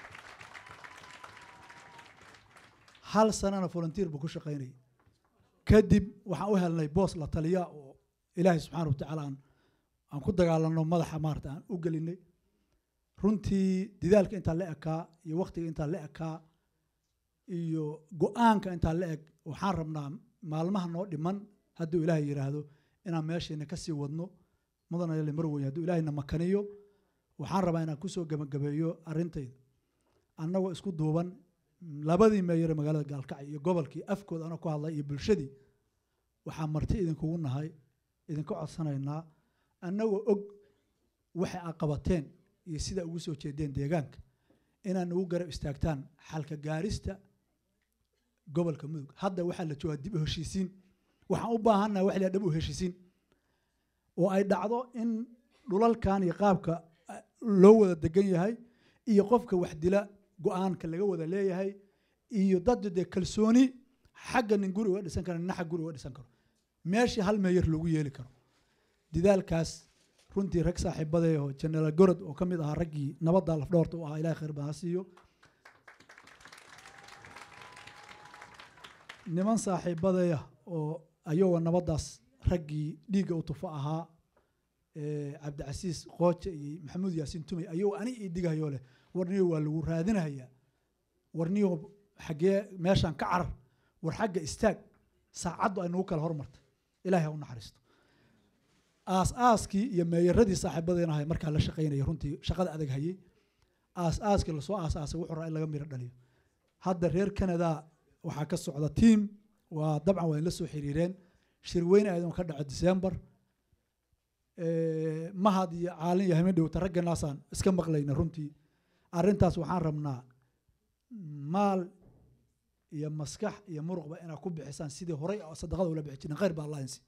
hal sanana volunteer buu ku shaqaynayay kadib waxaan u helnay boos la taliya oo ilaahay subxaana watacaala aan aan ku dagaalano madaxa maarata aan u gelinay runtii didaalka intaa la ekaa iyo waktiga intaa la ekaa iyo go-aanka intaa la eg waxaan rabnaa maalmaha noo dhiman hadduu ilaahay yidhaahdo inaan meesheena kasii wadno mudana yale mar weyn hadduu ilaahayna makaniyo waxaan rabaa inaan kusoo gebagabeeyo arrintayda annagoo isku duuban labadii meeyare magaalada gaalkacyo iyo gobolkii afkooda anoo ku hadlay iyo bulshadii waxaa marti idinkugu nahay idinka codsanaynaa annagoo og waxay aad qabateen iyo sida ugu soo jeedeen deegaanka inaan ugu garab istaagtaan xalka gaarista gobolka mudug hadda waxaa la joogaa dib u heshiisiin waxaan u baahannaha wax la dhab u heshiisiin oo ay dhacdo in dhulalkan iyo qaabka loo wada degan yahay iyo qofka wax dila go-aanka laga wada leeyahay iyo dad dee kalsooni xagga nin guri uga dhisan karo nina xag guri uga dhisan karo meeshii hal meeyar loogu yeeli karo dadaalkaas runtii rag saaxiibadeeho jenaraal gorod oo ka mid ahaa raggii nabadda lafdhoorta u ahaa ilahay khayr badan ha siiyo niman saaxiibadeeya oo ayagoo nabaddaas raggii dhiigga u tufo ahaa ee cabdicasiis qooje iyo maxamuud yaasiin tumey ayagoo ani ii digahayoo leh warniyo waa lagu raadinahayaa warniyo xaggee meeshaan ka carar war xagga istaag saacaddu ay nagu kala hormartay ilaahay ha u naxariisto aas aaskii iyo meeyaradii saaxiibadeena ahay markaa la shaqaynaya runtii shaqada adag hayay aas aaskii lasoo aas aasay wuxuu raa in laga miro dhaliyo hadda reer canada waxaa ka socda tiam waa dabcan waa in la soo xiriireen shirweyne ayadoo ka dhaco december mahad iyo caalin iyo hamin dhowta ragganaasaan iska maqlayna runtii arrintaas waxaan rabnaa maal iyo maskax iyo muruqba inaad ku bixisaan sidii horay oo sadaqada ula bixi jirin khayr baa allah insi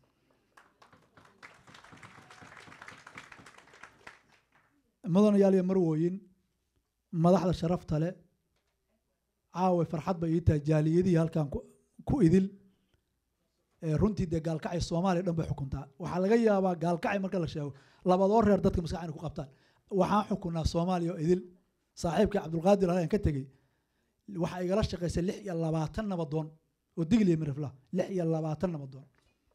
mudanayaal iyo marwooyin madaxda sharafta leh caawa farxad bay ii tahay jaaliyadihii halkan ku- ku idil ee runtii dee gaalkacay soomaaliya dhan bay xukuntaa waxaa laga yaabaa gaalkacay marka la sheego labadoo reer dadka maskax inay ku qabtaan waxaan xukunaa soomaaliya oo idil saaxiibkii cabdulqaadir alayaan ka tegey waxaa igala shaqaysay lix iyo labaatan nabadoon oo digliya mirifla lix iyo labaatan nabadoon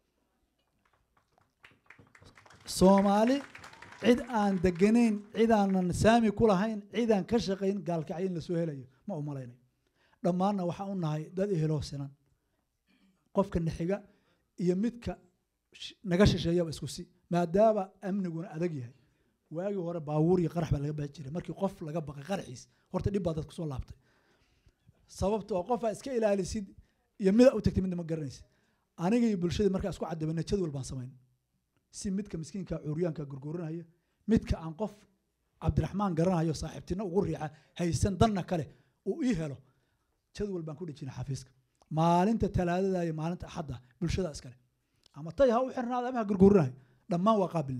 soomaali cid aan deganayn cid aanan saami ku lahayn cid aan ka shaqayn gaalkacyo in lasoo helayo ma u malaynayo dhammaanna waxaan u nahay dad eheloo sinan qofka naxiga iyo midka sh- naga shisheeyaba isku si maadaama amniguna adag yahay waagii hore baabuur iyo qarax baa laga baahi jiray markii qof laga baqay qaraxiis horta dhib baa dadku soo laabtay sababtoo qofaa iska ilaalisid iyo mida u tagtay midna ma garanaysid aniga iyo bulshadii markaa isku cadabana jadwal baan samayn si midka miskiinka cuuryaanka gurguranaya midka aan qof cabdiraxmaan garanayo saaxiibtina ugu riixa haysan danna kale uu ii helo jadwal baan ku dhejina xafiiska maalinta talaadada iyo maalinta axadda bulshada iskale ama tay ha u xirnaada ama ha gurgurinayo dhammaan waa qaabilna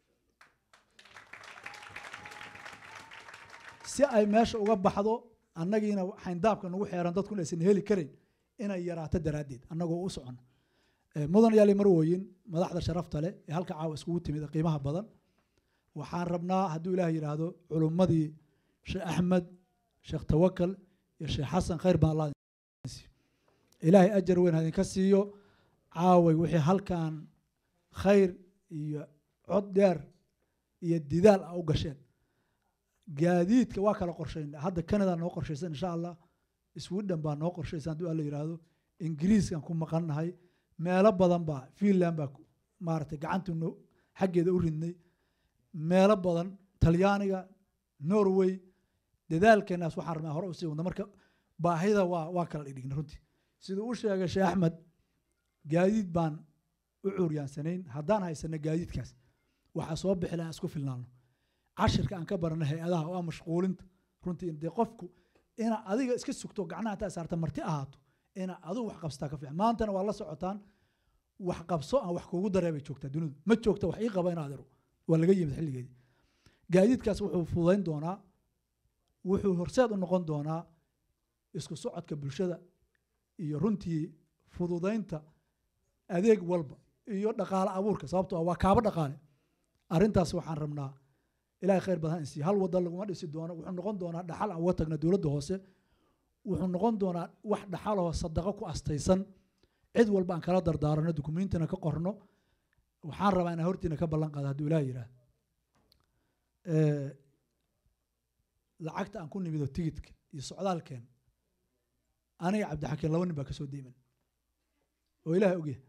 si ay meesha uga baxdo annagiina xayndaabka nagu xeeran dadkuna aysan heli karin inay yaraato daraaddeed annagoo u socon mudan yaali marwooyin madaxda sharafta leh ee halka caawa iskugu timid ee qiimaha badan waxaan rabnaa hadduu ilaah yidhaahdo culummadii sheekh axmed sheekh tawakal iyo sheekh xasan khayr baan allah idin siiyo. ilaahay ajar weyn ha idinka siiyo caaway wixii halkan khayr iyo cod dheer iyo didaal a u gasheen gaadiidka waa kala qorshayn hadda canada noo qorshaysan insha allah sweden baa noo qorshaysan hadduu alla yidhaahdo ingiriiskan ku maqannahay meelo badan baa finland baa ku- maaragtay gacanta no xaggeeda u ridnay meelo badan talyaaniga norway dadaalkeenaas waxaan rabnaa hore usii wadna marka baahida waa waa kala dhigna runtii siduu u sheegay sheekh axmed gaadiid baan u cuuryaansanayn haddaan haysano gaadiidkaas waxaa soo bixi lahaa isku filnaano cashirka aan ka barana hay-adaha oo ah mashquulinta runtii dee qofku inaa adiga iska sugto gacnaha intaa saarta marti ahaato inaa adigu wax qabsataa ka fiican maantana waa la socotaan wax qabso aan wax kugu daree bay joogtaa dunidu ma joogta wax ii qaba in adeero waa laga yimid xilligeedii gaadiidkaas wuxuu fududayn doonaa wuxuu horseed u noqon doonaa isku socodka bulshada iyo runtii fududaynta adeeg walba iyo dhaqaale abuurka sababtoo ah waa kaabo dhaqaale arrintaas waxaan rabnaa ilaahay khayr badan ha insiiyo hal wadda laguma dhisi doono wuxuu noqon doonaa dhaxal aan uga tagna dowladda hoose wuxuu noqon doonaa wax dhaxaloo sadaqo ku astaysan cid walba aan kala dardaarano dukumiintina ka qorno waxaan rabaa inaan hortiina ka ballan qaado hadduu ilaah yidhaah lacagta aan ku nimido tigidka iyo socdaalkeen aniga cabdixakiin laba nin baa ka soo deyman oo ilaahay ogyahay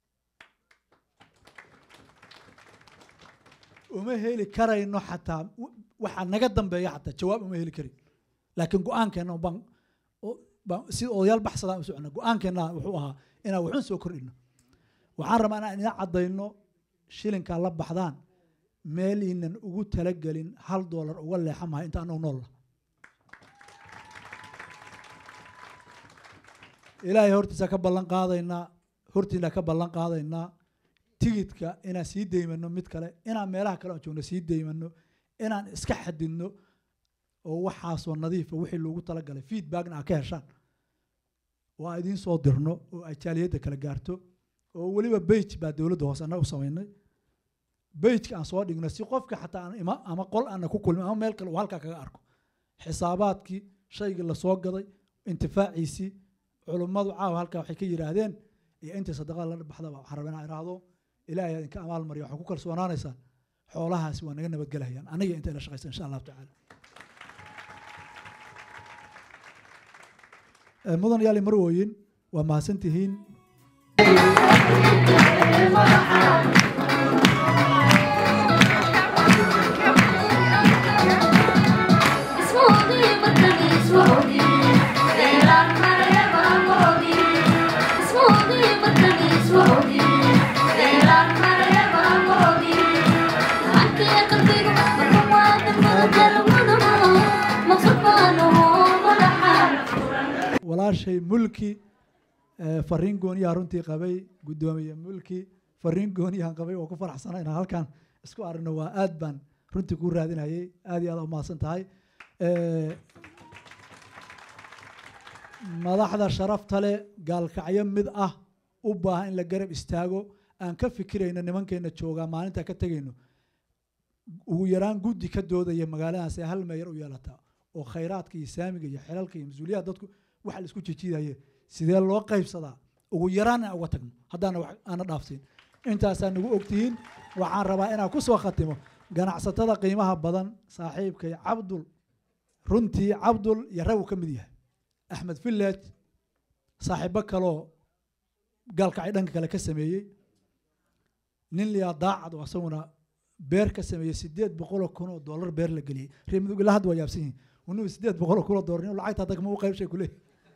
uma heli karayno xataa w- waxaa naga dambeeya xataa jawaab uma heli karin laakiin go-aankeena baan o- baan sida odayaal baxsadaan u socona go-aankeena wuxuu ahaa inaan waxun soo kordhino waxaan rabaa inaan ina caddayno shilinkaa la baxdaan meel inan ugu talagelin hal doolar uga leexa mahay inta anagu nool lah ilaahay hortiisa ka ballan qaadaynaa hortiina ka ballan qaadaynaa tigidka inaan sii deymano mid kale inaan meelaha kale aan joogno sii deymano inaan iska xadidno oo waxaasoo nadiifa wixii loogu talagalay feedbackna aa ka heshaan oo aan idiin soo dirno oo ay jaaliyadda kala gaarto oo weliba bage baa dowladda hoose annaga u samaynay bageka aan soo dhigno si qofka xataa aan ima ama qol aana ku kulmin ama meel kale uu halkaa kaga arko xisaabaadkii shaygii lasoo gaday intifaaciisii culummadu caawa halkaa waxay ka yidhaahdeen iyo intii sadaqada la baxdaba waxaan rabaa inaan idhaahdo ilaahay aa idinka amaal mariya waxaa ku kalsoonaanaysaan xoolahaasi waa naga nabadgelayaan aniga inta ila shaqaysa insha allahu tacaala Eh, mudan yaali marwooyin waa mahadsantihiin walaashay mulki eh, fariin gooniyaha runtii qabay guddoomiye mulki fariin gooniyahan qabay oo ku faraxsana inaan halkan isku aragno waa aad baan runtii ku raadinayay aad iyo aad u mahadsan tahay Eh, madaxda sharafta leh gaalkacyo mid ah u baahan in la garab istaago aan ka fikirayno nimankeena joogaa maalinta ka tegayno ugu yaraan guddi ka doodaya magaaladaas ee hal meeyar u yeelataa oo khayraadka iyo saamiga iyo xilalka iyo mas-uuliyaha dadku waxa la isku jijiidaye sidee loo qaybsadaa ugu yaraan aan uga tagno haddaana wax aana dhaafsiin intaasaa nagu ogtihiin waxaan rabaa inaan ku soo khatimo ganacsatada qiimaha badan saaxiibkay cabdul runtii cabdul iyo rag uu ka mid yahay axmed village saaxiibo kaloo gaalkacay dhanka kale ka sameeyey nin liyaa daacad oo asaguna beer ka sameeyey sideed boqoloo kun oo dollar beer la geliyey reer mudug ilaa hadda waa yaabsan yihin unugu sideed boqoloo kun oo dollar nin lacagta hadda kama u qaybshay kuleeyahy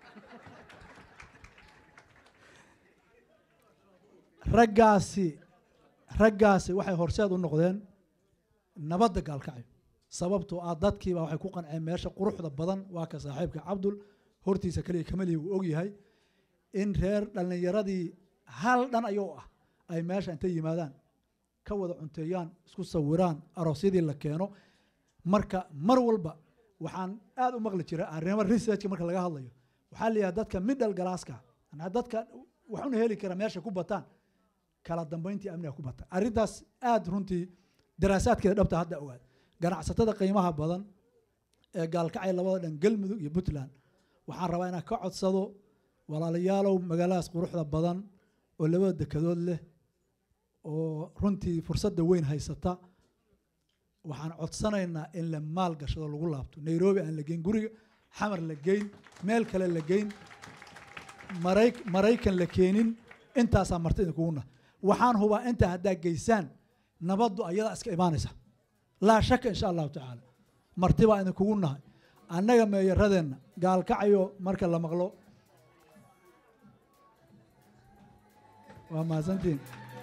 raggaasi raggaasi waxay horseed u noqdeen nabadda gaalkacyo sababtoo ah dadkiiba waxay ku qanceen meesha quruxda badan waa ka saaxiibka cabdul hortiisa kaliya kamalihi uu ogyahay in reer dhallinyaradii hal dhan ayuu ah ay meesha intay yimaadaan ka wada cunteeyaan isku sawiraan aroosyadii la keeno marka mar walba waxaan aad u maqli jiray arrimo researchka marka laga hadlayo waxaa la yidhaha dadka middle galaaska anaa dadka waxuna heli kara meesha ku bataan kala dambeyntii amniga ku bata arrintaas aad runtii daraasaadkeeda dhabta hadda ogaad ganacsatada qiimaha badan ee gaalkacay labada dhan galmudug iyo puntland waxaan rabaa inaan ka codsado walaalayaalow magaaladaas quruxda badan oo labada dekadood leh oo runtii fursadda weyn haysata waxaan codsanaynaa in la maal gashado lagu laabto nairobi aan la geyn guriga xamar la geyn meel kale la geyn maray maraykan la keenin intaasaa marti idinkugu nah waxaan hubaa intaa haddaa geysaan nabaddu ayadaa iska imaanaysa laa shaka insha allahu tacaala marti baa idinkugu nahay annaga meeyaradeenna gaalkacayo marka la maqlo waa mahadsantiin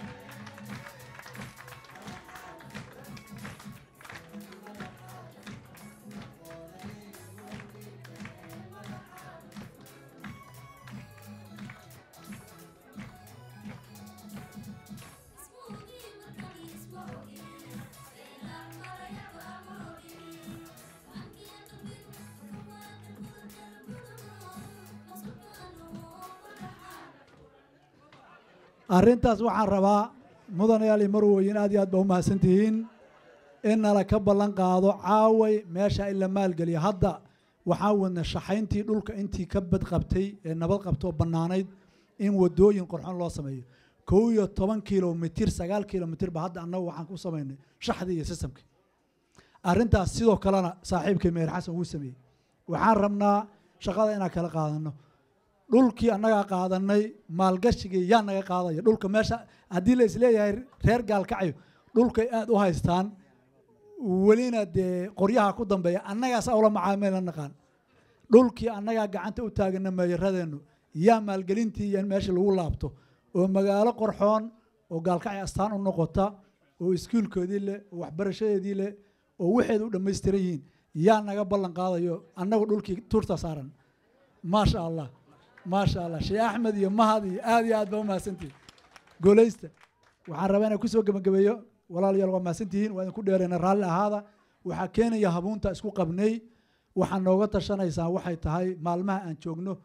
arrintaas waxaan rabaa mudanayaal iyo marweyn aad iyo aad baa u mahadsan tihiin in nala ka ballan qaado caaway meesha in la maalgeliyo hadda waxaa wadna shaxayntii dhulka intii ka badqabtay ee nabad qabtoo bannaanayd in wadooyin qorxon loo sameeyo kow iyo toban kilomitir sagaal kilomitir ba hadda annagu waxaan ku samaynay shaxdii iyo sistamkii arrintaas sidoo kalena saaxiibkay meher xasan wuu sameeyey waxaan rabnaa shaqada inaan kala qaadano dhulkii annagaa qaadanay maalgashigii yaa naga qaadaya dhulka meesha haddii la isleeyahay reer gaalkacyo dhulkay aad u haystaan welina dee qoryaha ku dambeeya annagaasa ula macaamila naqaan dhulkii annagaa gacanta u taagana meeyaradeennu yaa maalgelintii iyo in meesha lagu laabto oo magaalo qorxoon oo gaalkacyo astaan u noqota oo iskuulkoodii leh oo waxbarashadeedii leh oo waxeeda u dhammaystiran yihiin yaa naga ballan qaadayo annagu dhulkii turta saaran maasha allah maasha allah sheekh axmed iyo mahad iyo aad iyo aad baa u mahadsantihin goleysta waxaan rabaa inaan kusoo gebagabeeyo walaalayaal waa mahadsantihiin waa idinku dheereyna raalli ahaada waxaa keenaya habuunta isku qabnay waxaa nooga tashanaysaa waxay tahay maalmaha aan joogno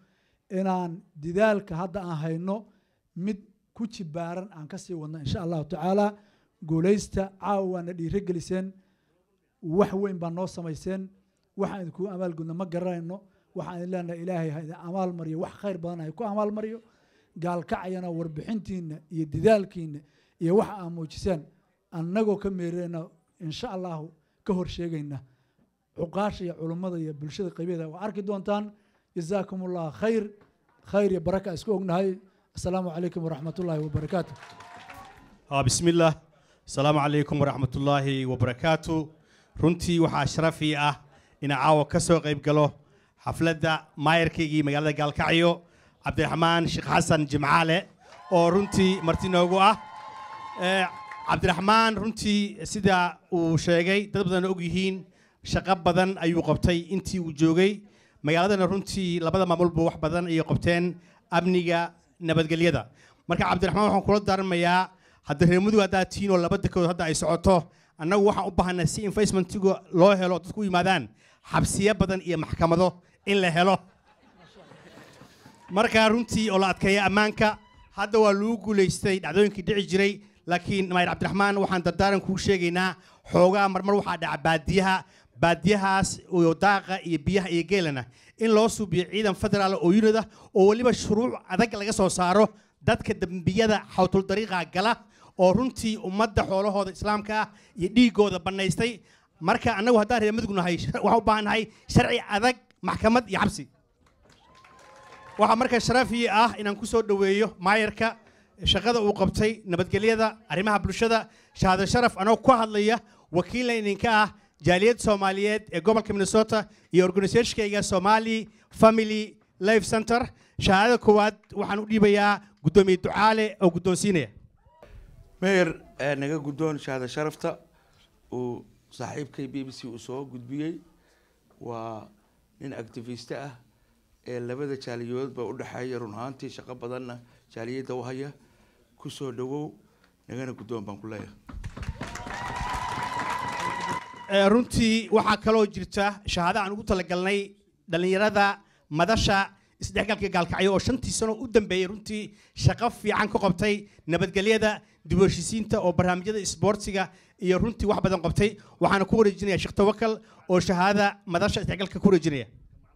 inaan didaalka hadda aan hayno mid ku jibaaran aan ka sii wadno insha allahu tacaala guulaysta caawa waana dhiiro geliseen wax weyn baa noo samayseen waxaan idinkugu amaalgudna ma garanayno waxaan idin leenahay ilaahay ha idin amaal mariyo wax khayr badan ha ku amaal mariyo gaalkacayana warbixintiinna iyo didaalkiinna iyo waxa aa muujiseen annagoo ka meereyna insha allahu ka hor sheegayna cuqaasha iyo culummada iyo bulshada qaybaheeda waa arki doontaan jazaakum allah khayr khayr iyo baraka isku ognahay asalaamu calaykum waraxmat ullaahi wabarakaatu آه بسم الله السلام عليكم ورحمة الله وبركاته runtii waxaa sharafi ah inaan caawa ka soo qayb galo xafladda maayarkaygii magaalada gaalkacyo cabdiraxmaan sheekh xasan jimcaale oo runtii marti noogu ah Eh, cabdiraxmaan runtii sida uu sheegay dad badan og yihiin shaqo badan ayuu qabtay intii uu joogay magaaladana runtii labada maamulba wax badan ayay qabteen amniga nabadgelyada marka cabdiraxmaan waxaan kula daarmayaa hadda reer mudug haddaa tihiin oo laba dekood hadda ay socoto annagu waxaan u baahanaa si investmentiga loo helo dadku u yimaadaan xabsiyo badan iyo maxkamado in la helo marka runtii oo la adkeeya ammaanka hadda waa lagu guulaystay dhacdooyinkii dhici jiray laakiin maayir cabdiraxmaan waxaan dardaaran kuu sheegaynaa xoogaa marmar waxaa dhaca baadiyaha baadiyahaas iyo daaqa iyo biyaha iyo geelana in loo suubiyo ciidan federaal oo unid ah oo weliba shuruuc adag laga soo saaro dadka dembiyada xawtuldariiqa gala oo runtii ummadda xoolahooda islaamka ah iyo dhiigooda bannaystay marka annagu haddaan reer mudug nahay waxaan u baahannahay sharci adag maxkamad iyo xabsi waxaa marka sharafii ah inaan ku soo dhoweeyo maayarka shaqada uu qabtay nabadgelyada arrimaha bulshada shahaado sharaf anoo ku hadlaya wakiilna idinka ah jaaliyad soomaaliyeed ee gobolka minnesota iyo organisationkayga somali family life center shahaadada koowaad waxaan u dhiibayaa guddoomiye ducaale oo guddoonsiinaya meyer ee naga guddoon shahaada sharafta uu saaxiibkay b b c uu soo gudbiyey waa nin activiste ah ee labada jaaliyadoodba u dhexeeya run ahaantii shaqo badanna jaaliyadda u haya ku soo dhowow nagana guddoon baan ku leeyahay Eh, runtii waxaa kaloo jirta shahaado aan ugu talagalnay dhallinyarada madasha isdhexgalka gaalkacyo oo shantii sano u dambeeyey runtii shaqo fiican ka qabtay nabadgelyada dib u heshiisiinta oo barnaamijyada isboortiga iyo runtii wax badan qabtay waxaana ku wareejinaya sheekh tawakal oo shahaada madasha isdhexgalka ku wareejinaya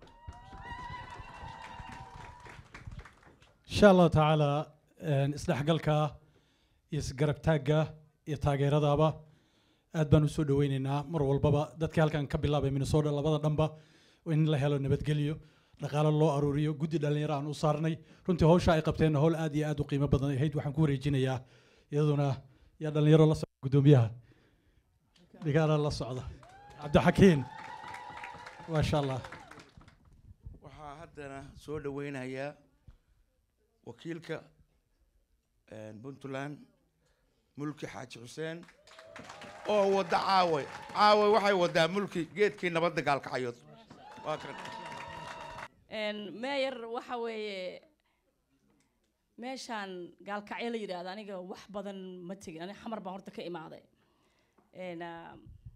insha allahu tacaala een, isdhexgalka iyo isgarabtaagga iyo taageeradaaba aad baan usoo dhaweyneynaa mar walbaba dadkii halkan ka bilaabay minnesota labada dhanba in la helo nabadgelyo dhaqaalo loo aruuriyo guddi dhallinyaro aan u saarnay runtii hawsha ay qabteen howl aad iyo aad u qiimo badan ahayd waxaan ku wareejinayaa iyaduna yaa dhallinyaro la socda guddoomiyaha dhigaala la socda cabdixakiin maasha allah waxaa haddana soo dhaweynayaa wakiilka puntland mulki xaaji xuseen oo wadda caawe caawe waxay waddaa mulki geedkii nabadda gaalkacyood waa kan meyer waxa weeye meeshaan gaalkacyo la yidhaahdo aniga wax badan ma tegin aniga xamar baan horta ka imaaday Een, ah,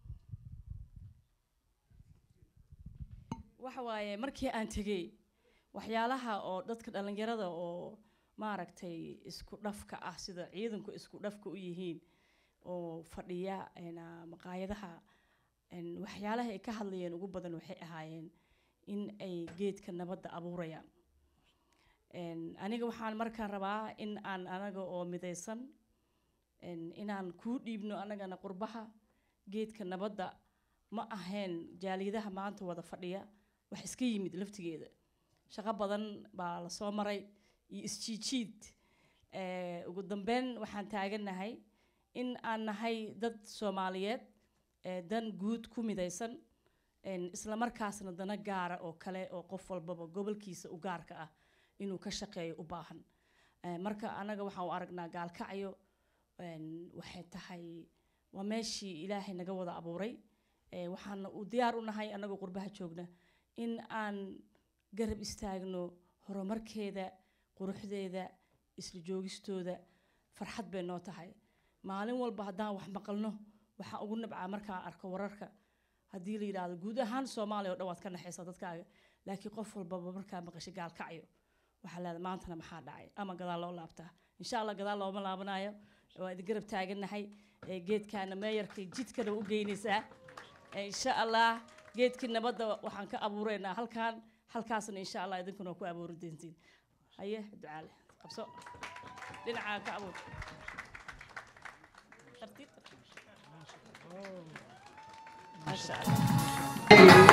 waxa waaye markii aan tegey waxyaalaha oo dadka dhallinyarada oo maaragtay isku dhafka ah sida ciidanku isku dhafka u yihiin oo fadhiya een, ah, maqaayadaha een, waxyaalaha ay ka hadlayeen ugu badan waxay ahaayeen in ay geedka nabadda abuurayaan Een, aniga waxaan markaan rabaa in aan anaga oo midaysan een, inaan kuu dhiibno anagana qurbaha geedka nabadda ma ahayn jaaliyadaha maanta wada fadhiya wax iska yimid laftigeeda shaqo badan baa la soo maray iyo isjiijiid Eh, ugu dambeyn waxaan taagannahay in aan nahay dad soomaaliyeed eh, dan guud ku midaysan een, isla markaasna dana gaara oo kale oo qof walbaba gobolkiisa u gaarka ah inuu ka shaqeeyo u baahan Eh, marka anaga waxaan u aragnaa gaalkacyo een, waxay tahay waa meeshii ilaahay naga wada abuuray Eh, waxaana u diyaar u nahay anagoo qurbaha joogna in aan garab istaagno horumarkeeda quruxdeeda isla joogistooda farxad bay noo tahay maalin walba haddaan wax maqalno waxaan ugu nabcaa markaan arko wararka haddii la yidhaahdo guud ahaan soomaaliya oo dhan waad ka naxaysaa dadkaaga laakiin qof walbaba markaa maqashay gaalkacyo waxaa leedahay maantana maxaa dhacay ama gadaal loo laabtaa insha allah gadaal looma laabanayo waa idin garab taagannahay ee geedkaana meeyarkay jidkana u geynaysaa Ee, insha allah geedkii nabadda waxaan ka abuureynaa halkaan halkaasna insha allah idinkuna waa ku abuuri doontiin haye ducaale qabso dhinacaa ka abuur tartiib maasha allah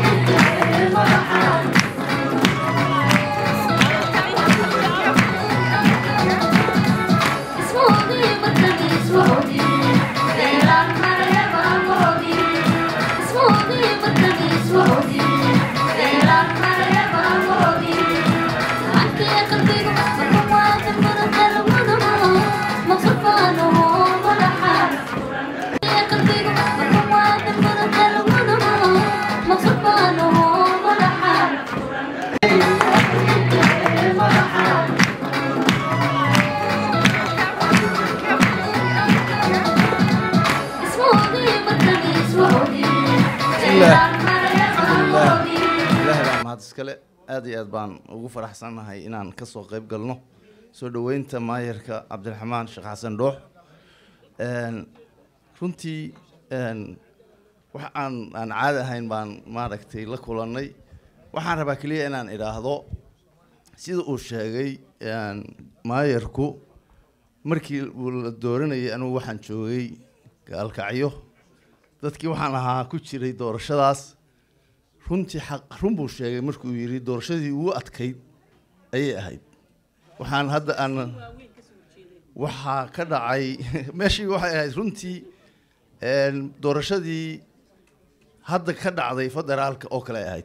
ilaahay baa mahad iskale aad iyo aad baan ugu faraxsannahay inaan ka soo qayb galno soo dhoweynta maayarka cabdiraxmaan sheekh xasan dhoox Een, runtii een, wax aan aan caadi ahayn baan maaragtay la kulannay waxaan rabaa keliya inaan idhaahdo sida uu sheegay een, maayarku markii uu la dooranayay anugu waxaan joogay gaalkacyo dadkii waxaan ahaa ku jiray doorashadaas runtii xaq run buu sheegay markuu yidhi doorashadii ugu adkayd ayay ahayd waxaan hadda aan waxaa ka dhacay meeshii waxay ahayd runtii een, doorashadii hadda ka dhacday federaalka oo kale ay ahayd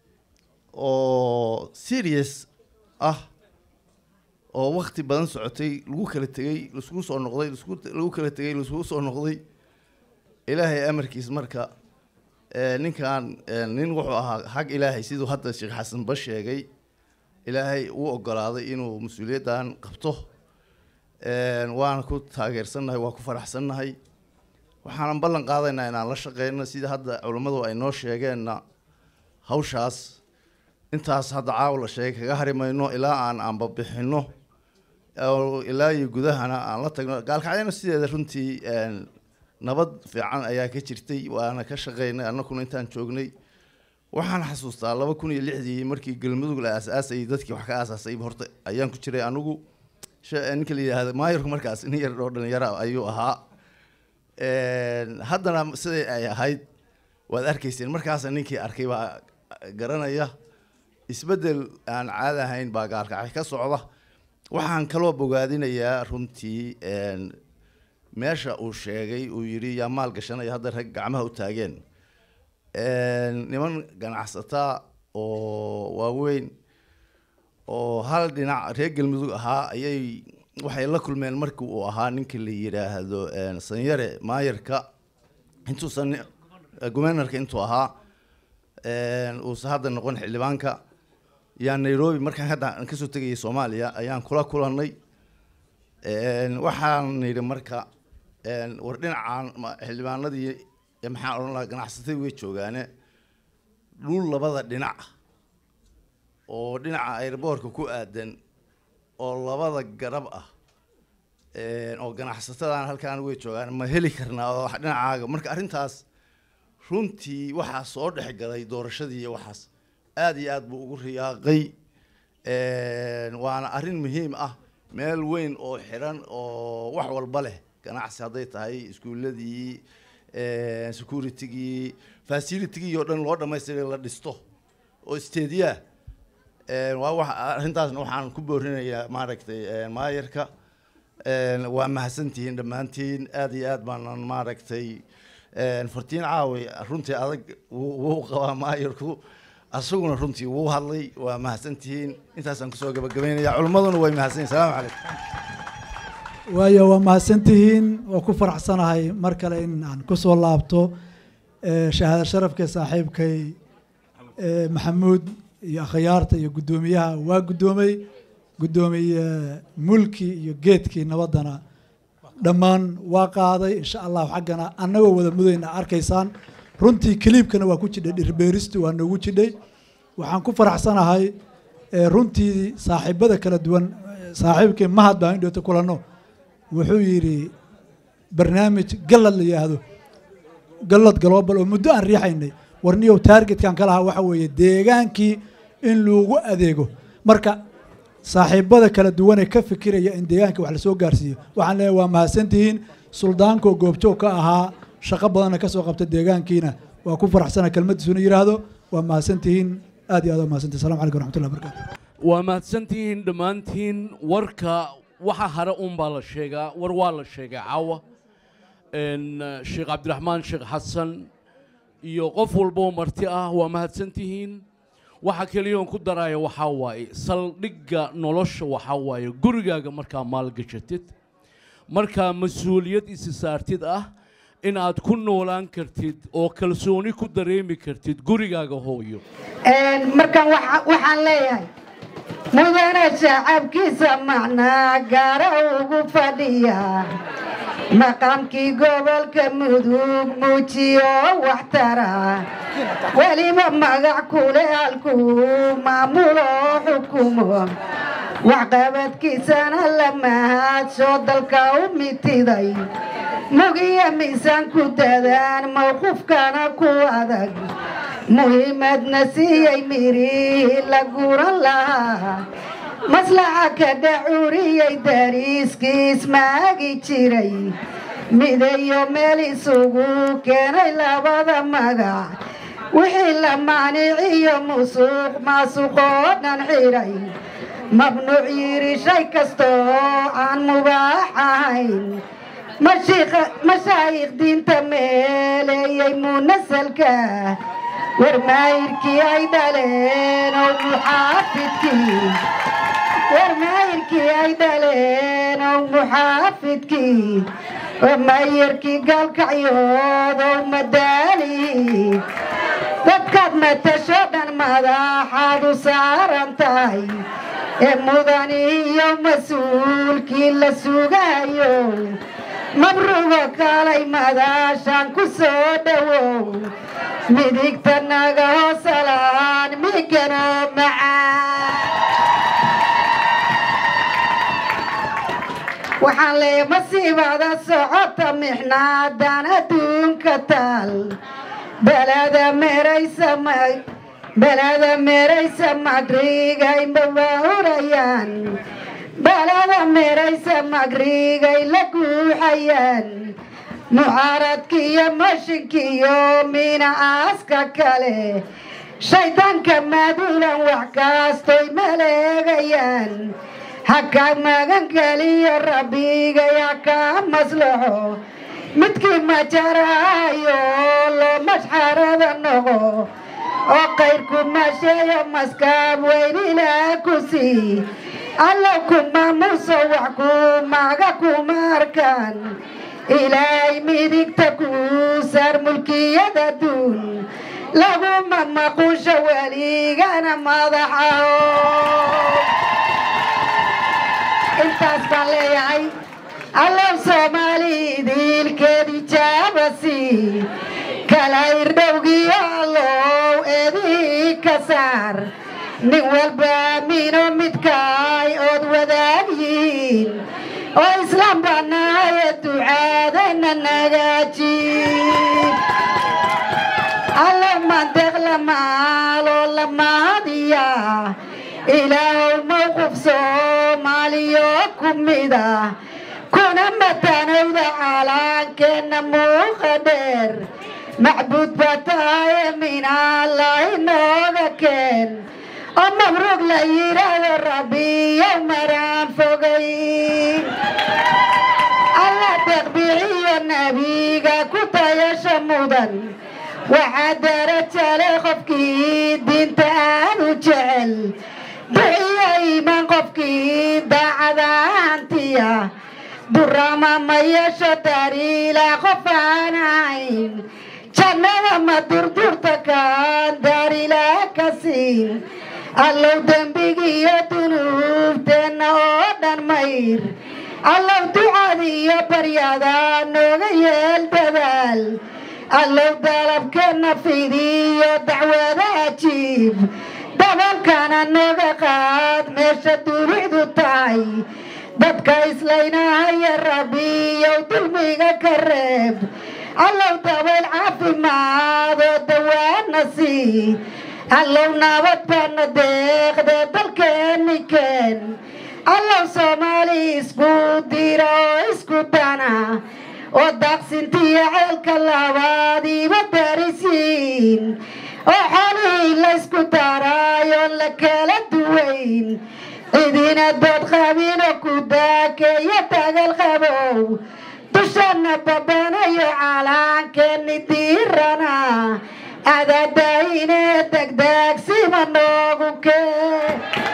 oo serious ah oo wakti badan socotay lagu kala tegey laisku soo noqday laisku lagu kala tegey laiskugu soo noqday ilaahay amarkiis marka ee, ninkan ee, nin wuxuu ahaa xag ilaahay siduu hadda sheekh xasan ba sheegay ilaahay uu ogolaaday inuu mas-uuliyaddan qabto Een, waana ku taageersannahay waa ku faraxsannahay waxaanan ballan qaadaynaa inaan la shaqeyno sida hadda culammadu ay noo sheegeenna hawshaas intaas hadda caawa la sheegay kaga hari mayno ilaa aan aanba bixinno oo ilaa iyo gudahana aan la tagno gaalkacyana sideeda runtii een, nabad fiican ayaa ka jirtay waana ka shaqeynay annaguna intaan joognay waxaan xasuustaa laba kun iyo lixdii markii galmudug la aasaasayay dadkii wax ka aasaasay horta ayaan ku jiray anigu sha- ninka la yidhaahdo maayarku markaas nin yar oo dhalinyaro ah ayuu ahaa Een, haddana siday ay ahayd waad arkayseen markaasa ninkii arkay baa garanaya isbeddel aan caadi ahayn baa gaalkacay ka socda waxaan kaloo bogaadinayaa runtii een, meesha uu sheegay uu yidhi yaa maal gashanaya hadda rag gacmaha u taageen Een, niman ganacsataa oo waaweyn oo hal dhinac reer galmudug ahaa ayay waxay la kulmeen markii uu ahaa ninka la yidhaahdo een, sanyare maayarka intuusan gumenarka intuu ahaa een, uusan hadda noqon xildhibaanka yaa nairobi markaan hadda aan kasoo tegayay soomaaliya ayaan kula kulannay Een, waxaan yidhi marka een, war dhinacaan ma- xildhibaanadii ee maxaan odhan lahaa ganacsatadii way joogaane dhul labada dhinac oo dhinaca airboortka ku aadan oo labada garab ah Een, oo ganacsatadan halkaan way joogaan ma heli karnaa oo wax dhinacaaga marka arrintaas runtii waxaa soo dhex galay doorashadii iyo waxaas aad iyo aad buu ugu riyaaqay Een, waana arrin muhiim ah meel weyn oo xiran oo wax walba leh ganacsi hadday tahay iskuuladii een, securitigii facilitigii oo dhan loo dhamaystiray la dhisto oo isteediyaa Een, waa wax arrintaasna waxaan ku boorinayaa maaragtay een, maayarka Een, waa mahadsantihiin dhammaantiin aad iyo aad baanan maaragtay een, fartiin caawi runtii adag wuu wuu qabaa maayarku asaguna runtii wuu hadlay waa mahadsantihiin intaasaan kusoo gabagabaynaya culimmaduna way mahadsan yihin salaamu calaykum waayo waa mahadsantihiin waa ku faraxsanahay mar kale in aan kusoo laabto eh, shahaado sharafka saaxiibkay eh, maxamuud iyo akhyaarta iyo guddoomiyaha waa guddoomay guddoomiye mulki iyo geedkii nabaddana dhammaan waa qaaday insha allahu xaggana annagoo wada mudayna arkaysaan runtii kiliibkana waa ku jidhay dhirbeeristu waa noogu jidhay waxaan ku faraxsanahay ee runtii saaxiibada kala duwan eh, saaxiibkii mahad baan indhoota kulanno wuxuu yidhi barnaamij gallad la yidhaahdo gallad global oo muddo aan riixaynay warniyow taargetkan ka lahaa waxa weeye deegaankii in loogu adeego marka saaxiibada kala duwan ee ka fikiraya in deegaanka wax lasoo gaarsiiyo waxaan leeyahay waa mahadsantihiin suldaanko goobjoog ka ahaa shaqo badanna ka soo qabta deegaankiina waa ku faraxsana kelmadiisuna yidhaahdo waa mahadsantihiin aad iyo aad waa mahadsantihin salamu calaykum raxmatullahi barakaatu waa mahadsantihiin dhammaantiin warka waxa hare un baa la sheegaa war waa la sheegay caawa n sheekh cabdiraxmaan sheekh xasan iyo qof walboo marti ah waa mahadsantihiin waxa keliyoon ku daraya waxaa waaye saldhigga nolosha waxaa waaye gurigaaga markaa maalgashatid markaa mas-uuliyad isi saartid ah in aad ku noolaan kartid oo kalsooni ku dareemi kartid gurigaaga hooyo markaan waxa- waxaan leeyahay mudane shacabkiisa macnaa gaara ugu fadhiya maqaamkii gobolka mudug muujiyo waxtara weliba magac kule halkuu maamulo xukumo waxqabadkiisana la mahaadsho dalka u mitiday mugiya miisaan ku dadaan mawqufkana ku adag muhiimadna siiyey mirihii la guran lahaa maslaxa ka dhacuriyey dariiskiis maagi jiray midayo meel isugu keenay labada magac wixii la maaniciyo musuq maasuqoo dhan xiray mamnuuc yiri shay kastoo aan mubaax ahayn mashiikha- mashaayikh diinta meeleeyey munasalka warmaayirkii ay dhaleen oo muxaafidkii warmaayirkii ay dhaleen oo muxaafidkii warmaayirkii gaalkacyood oo madaali dadkaad matasho dhan madaxaad u saaran tahay ee mudan iyo mas-uulkii la sugayo mabrugo kaalay madaashaan ku soo dhowow midigta naga hoosalaan migano macaan waxaan leeyahay masiibada socota mixnaadan adduunka taal belada meeraysa ma- belada meeraysa magrigay mabaahurayaan belada meeraysa magrigay la guuxayaan mucaaradkiiyo mashinkiiyo mina aaska kale shaydaanka maaduulan wax kaastoy maleegayaan haka magangeliyo rabbigay haka maslaxo midkii majaraayo loo mashxarada noqo oo qayrku masheeyo maskaab weyn ilaa ku sii allow ku maamuso wax ku maga kuma arkaan ilaahay midigta ku saar mulkiyada duun laguma maqusho weligana madaxaho intaas baan leeyahay allow soomaali idiilkeedi jaabasi kala irdhowgiyo allow eedii ka saar nin walba aamino midkaay ood wadaag yihiin oo islaam banaaye ducaadana nagaajiin allow mandeeq la maaloo la mahadiya ilaahow mowqif soomaaliyo ku mida kuna matanowda caalaankeenna muuqa dheer macbuud baa tahaye minaallahi nooga keen oo mabruug la yidhaahdo rabbiyow maraan fogay alla deeqbixiyo nebiga ku tayasha mudan waxaa darajale qofkii diinta aanu jecel bixiyo iimaan qofkii daacadaantiya durama ma yeesho dariila qof aan ahayn jannada ma durdurta kaan daarila ka siin allow dembigiiyo dunuubteenna oo dhan mayr allow ducadiiyo baryada nooga yeel dadaal allow dalabkeenna fidiyo dacwada ajiib dabalkana naga qaad meesha dunidu tahay dadka islaynahaya rabbiyow dulmiga ka reeb allow dabayl caafimaad oo dawaana sii allow nabad baana deeqde dalkeeni keen allow soomaali isku dira oo isku dana oo daaqsintiyo ceelka labaadiiba darisiin oo xolihii laysku daraayo la kala duwayn cidina dood qabinoo ku daakeeyo dagal qabow dushana babanayo calaankeeni diirana adadaayine degdeegsima noogu kee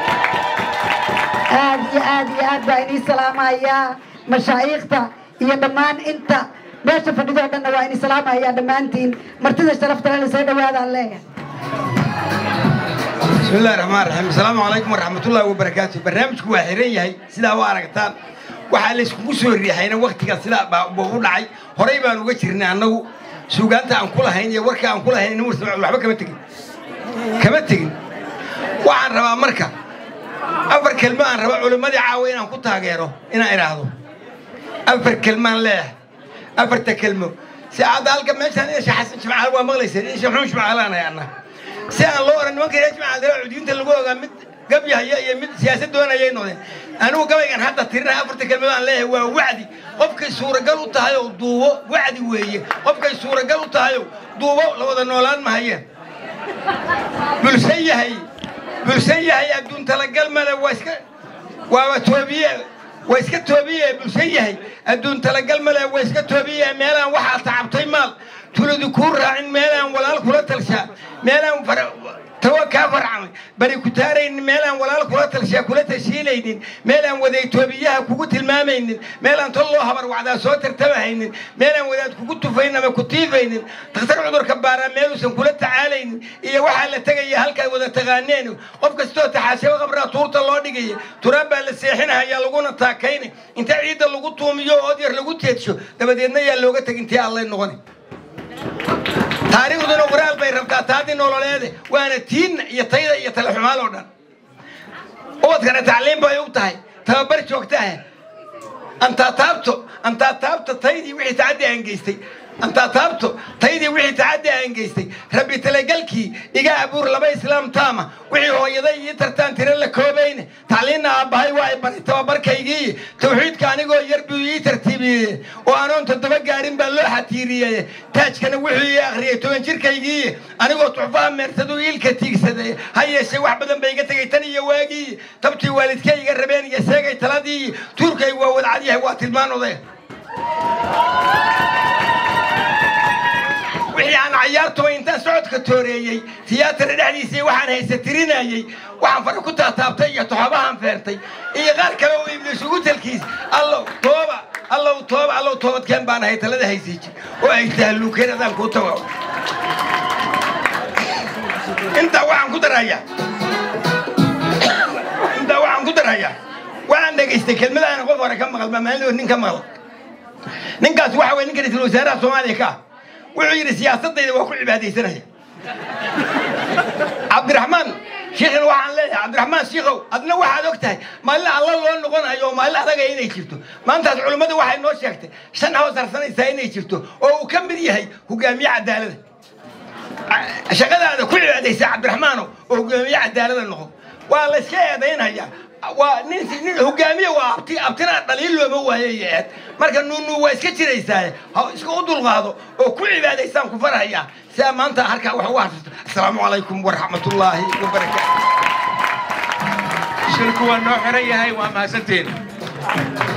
aad iyo aad iyo aad baa inii salaamayaa mashaayiikhta iyo dhammaan inta meesha fadhidoo dhanna waa inii salaamayaa dhammaantiin martida sharafta leh soo dhawaadaan leeyahay بسم الله الرحمن الرحيم السلام عليكم ورحمة الله وبركاته برنامجku waa xiran yahay sidaa u aragtaan waxaa la iskugu soo riixayna waktiga sidaa baa buu u dhacay horey baan uga jirnay annagu suugaanta aan ku lahayn iyo warka aan ku lahayn inuu waxba kama tegin kama tegin waxaan rabaa marka afar kelmo aan raba culimmadii caawa inaan ku taageero inaan idhaahdo afar kelmaan leeyahay afarta kelmo si hadda halka meeshaan isha xasan jimcaal waa maqlayseen isha xun jimcaalaanay anna si aan loo oran nimanka reer jimcaal cudiyiinta lagu ogaa mid gabyahaya iyo mid siyaasad doonayay noqdeen anigu gabaygan hadda tirinaha afarta kelmad aan leeyahay waa wacdi qofkay suuragal u tahay oo duubo wacdi weeye qofkay suuragal u tahay oo duubo la wada noolaan mahayeen bulsan yahay bulsan yahay adduun talagal male waa iska waaba toobiye waa iska toobiye bulsan yahay adduun talagal male waa iska toobiye meelaan waxaa tacabtay maal tuladu kuu raacin meelaan walaal kula talshaa meelaan tawa kaa farcamay bari ku taaraynin meelaan walaal kula talshaa kula tashiilaynin meelaan wadaytoobiyaha kugu tilmaamaynin meelaan tol loo habar wacdaa soo tartamahaynin meelaan wadaad kugu tufayn ama ku tiifaynin dakhtar cudurka baaraa meeluusan kula tacaalaynin iyo waxaa la tegaya halkaad wada taqaaneen qof kastoo taxaashaba qabraa tuurta loo dhigaya turaan baa la seexinahayaa laguna taakaynay inta ciidda lagu tuumiyo oo odyar lagu teedsho dabadeedna yaa looga tegintii allay noqoni taariikhduna qoraal bay rabtaa taadii nololeede waana tiinna iyo tayda iyo talaxumaal oo dhan ubadkana tacliim bay u tahay tababar joogtaah antaa taabto antaa taabto taydii wixii tacaddi aan geystay antaa taabto taydii wixii tacaddi aan geystay rabbi talagalkii iga abuur laba islaam taama wixii hooyaday ii tartaan tiro la koobayne tacliinna aabbahay waa ay baray tababarkaygii tawxiidka anigoo yar buu ii tartiibiyey oo anoon toddoba gaarin baa loo xatiiriyey taajkana wuxuu ii akhriyey toban jirkaygii anigoo tuxfaha meersaduu iilka tiigsaday ha yeeshee wax badan bay iga tegay tan iyo waagii tabtii waalidkay iga rabeen iyo seegay taladii tuurkay waa wadcad yahay waa tilmaan oday wixii aan cayaartuba intaan socodka tooreeyey tiyaatara dhexdiisii waxaan haysa tirinayey waxaan fara ku taataabtay iyo toxobahaan feertay iyo qaar kale oo ibliis ugu talkiis allow tooba allow tooba allow toobadkeen baan ahay talada haysay jir oo ay tahluukeen adaan kuu tago intaa waxaan ku darayaa intaa waxaan ku darayaa waxaan dhegaystay kelmadaana qof hore ka maqal maalin nin ka maqal ninkaas waxa weye ninka ra-iisul wasaaraha soomaaliya ka ah wuxuu yidhi siyaasadayda waa ku cibaadaysanaya cabdiraxmaan shiikhin waxaan leeyahay cabdiraxmaan shiikow adna waxaad og tahay maalin alla loo noqonayo oo maalin adagaya inay jirto maantaas culimmadu waxay noo sheegtay shan hoos harsanaysaa inay jirto oo uu ka mid yahay hogaamiye cadaalada shaqadaada ku cibaadaysa cabdiraxmaano oo hogaamiye cadaalada noqo waa la iska eedaynayaa waa nin nin hogaamiye waa abti abtina dhaliil looma waayo iyo eed marka nuunu waa iska jiraysaa ha iska u dulqaado oo ku cibaadaysaan ku farhayaa sidaa maanta halkaa wax ugu harsato assalaamu calaykum waraxmatullaahi wabarakaatu shirku waa noo xiran yahay waa mahadsantiin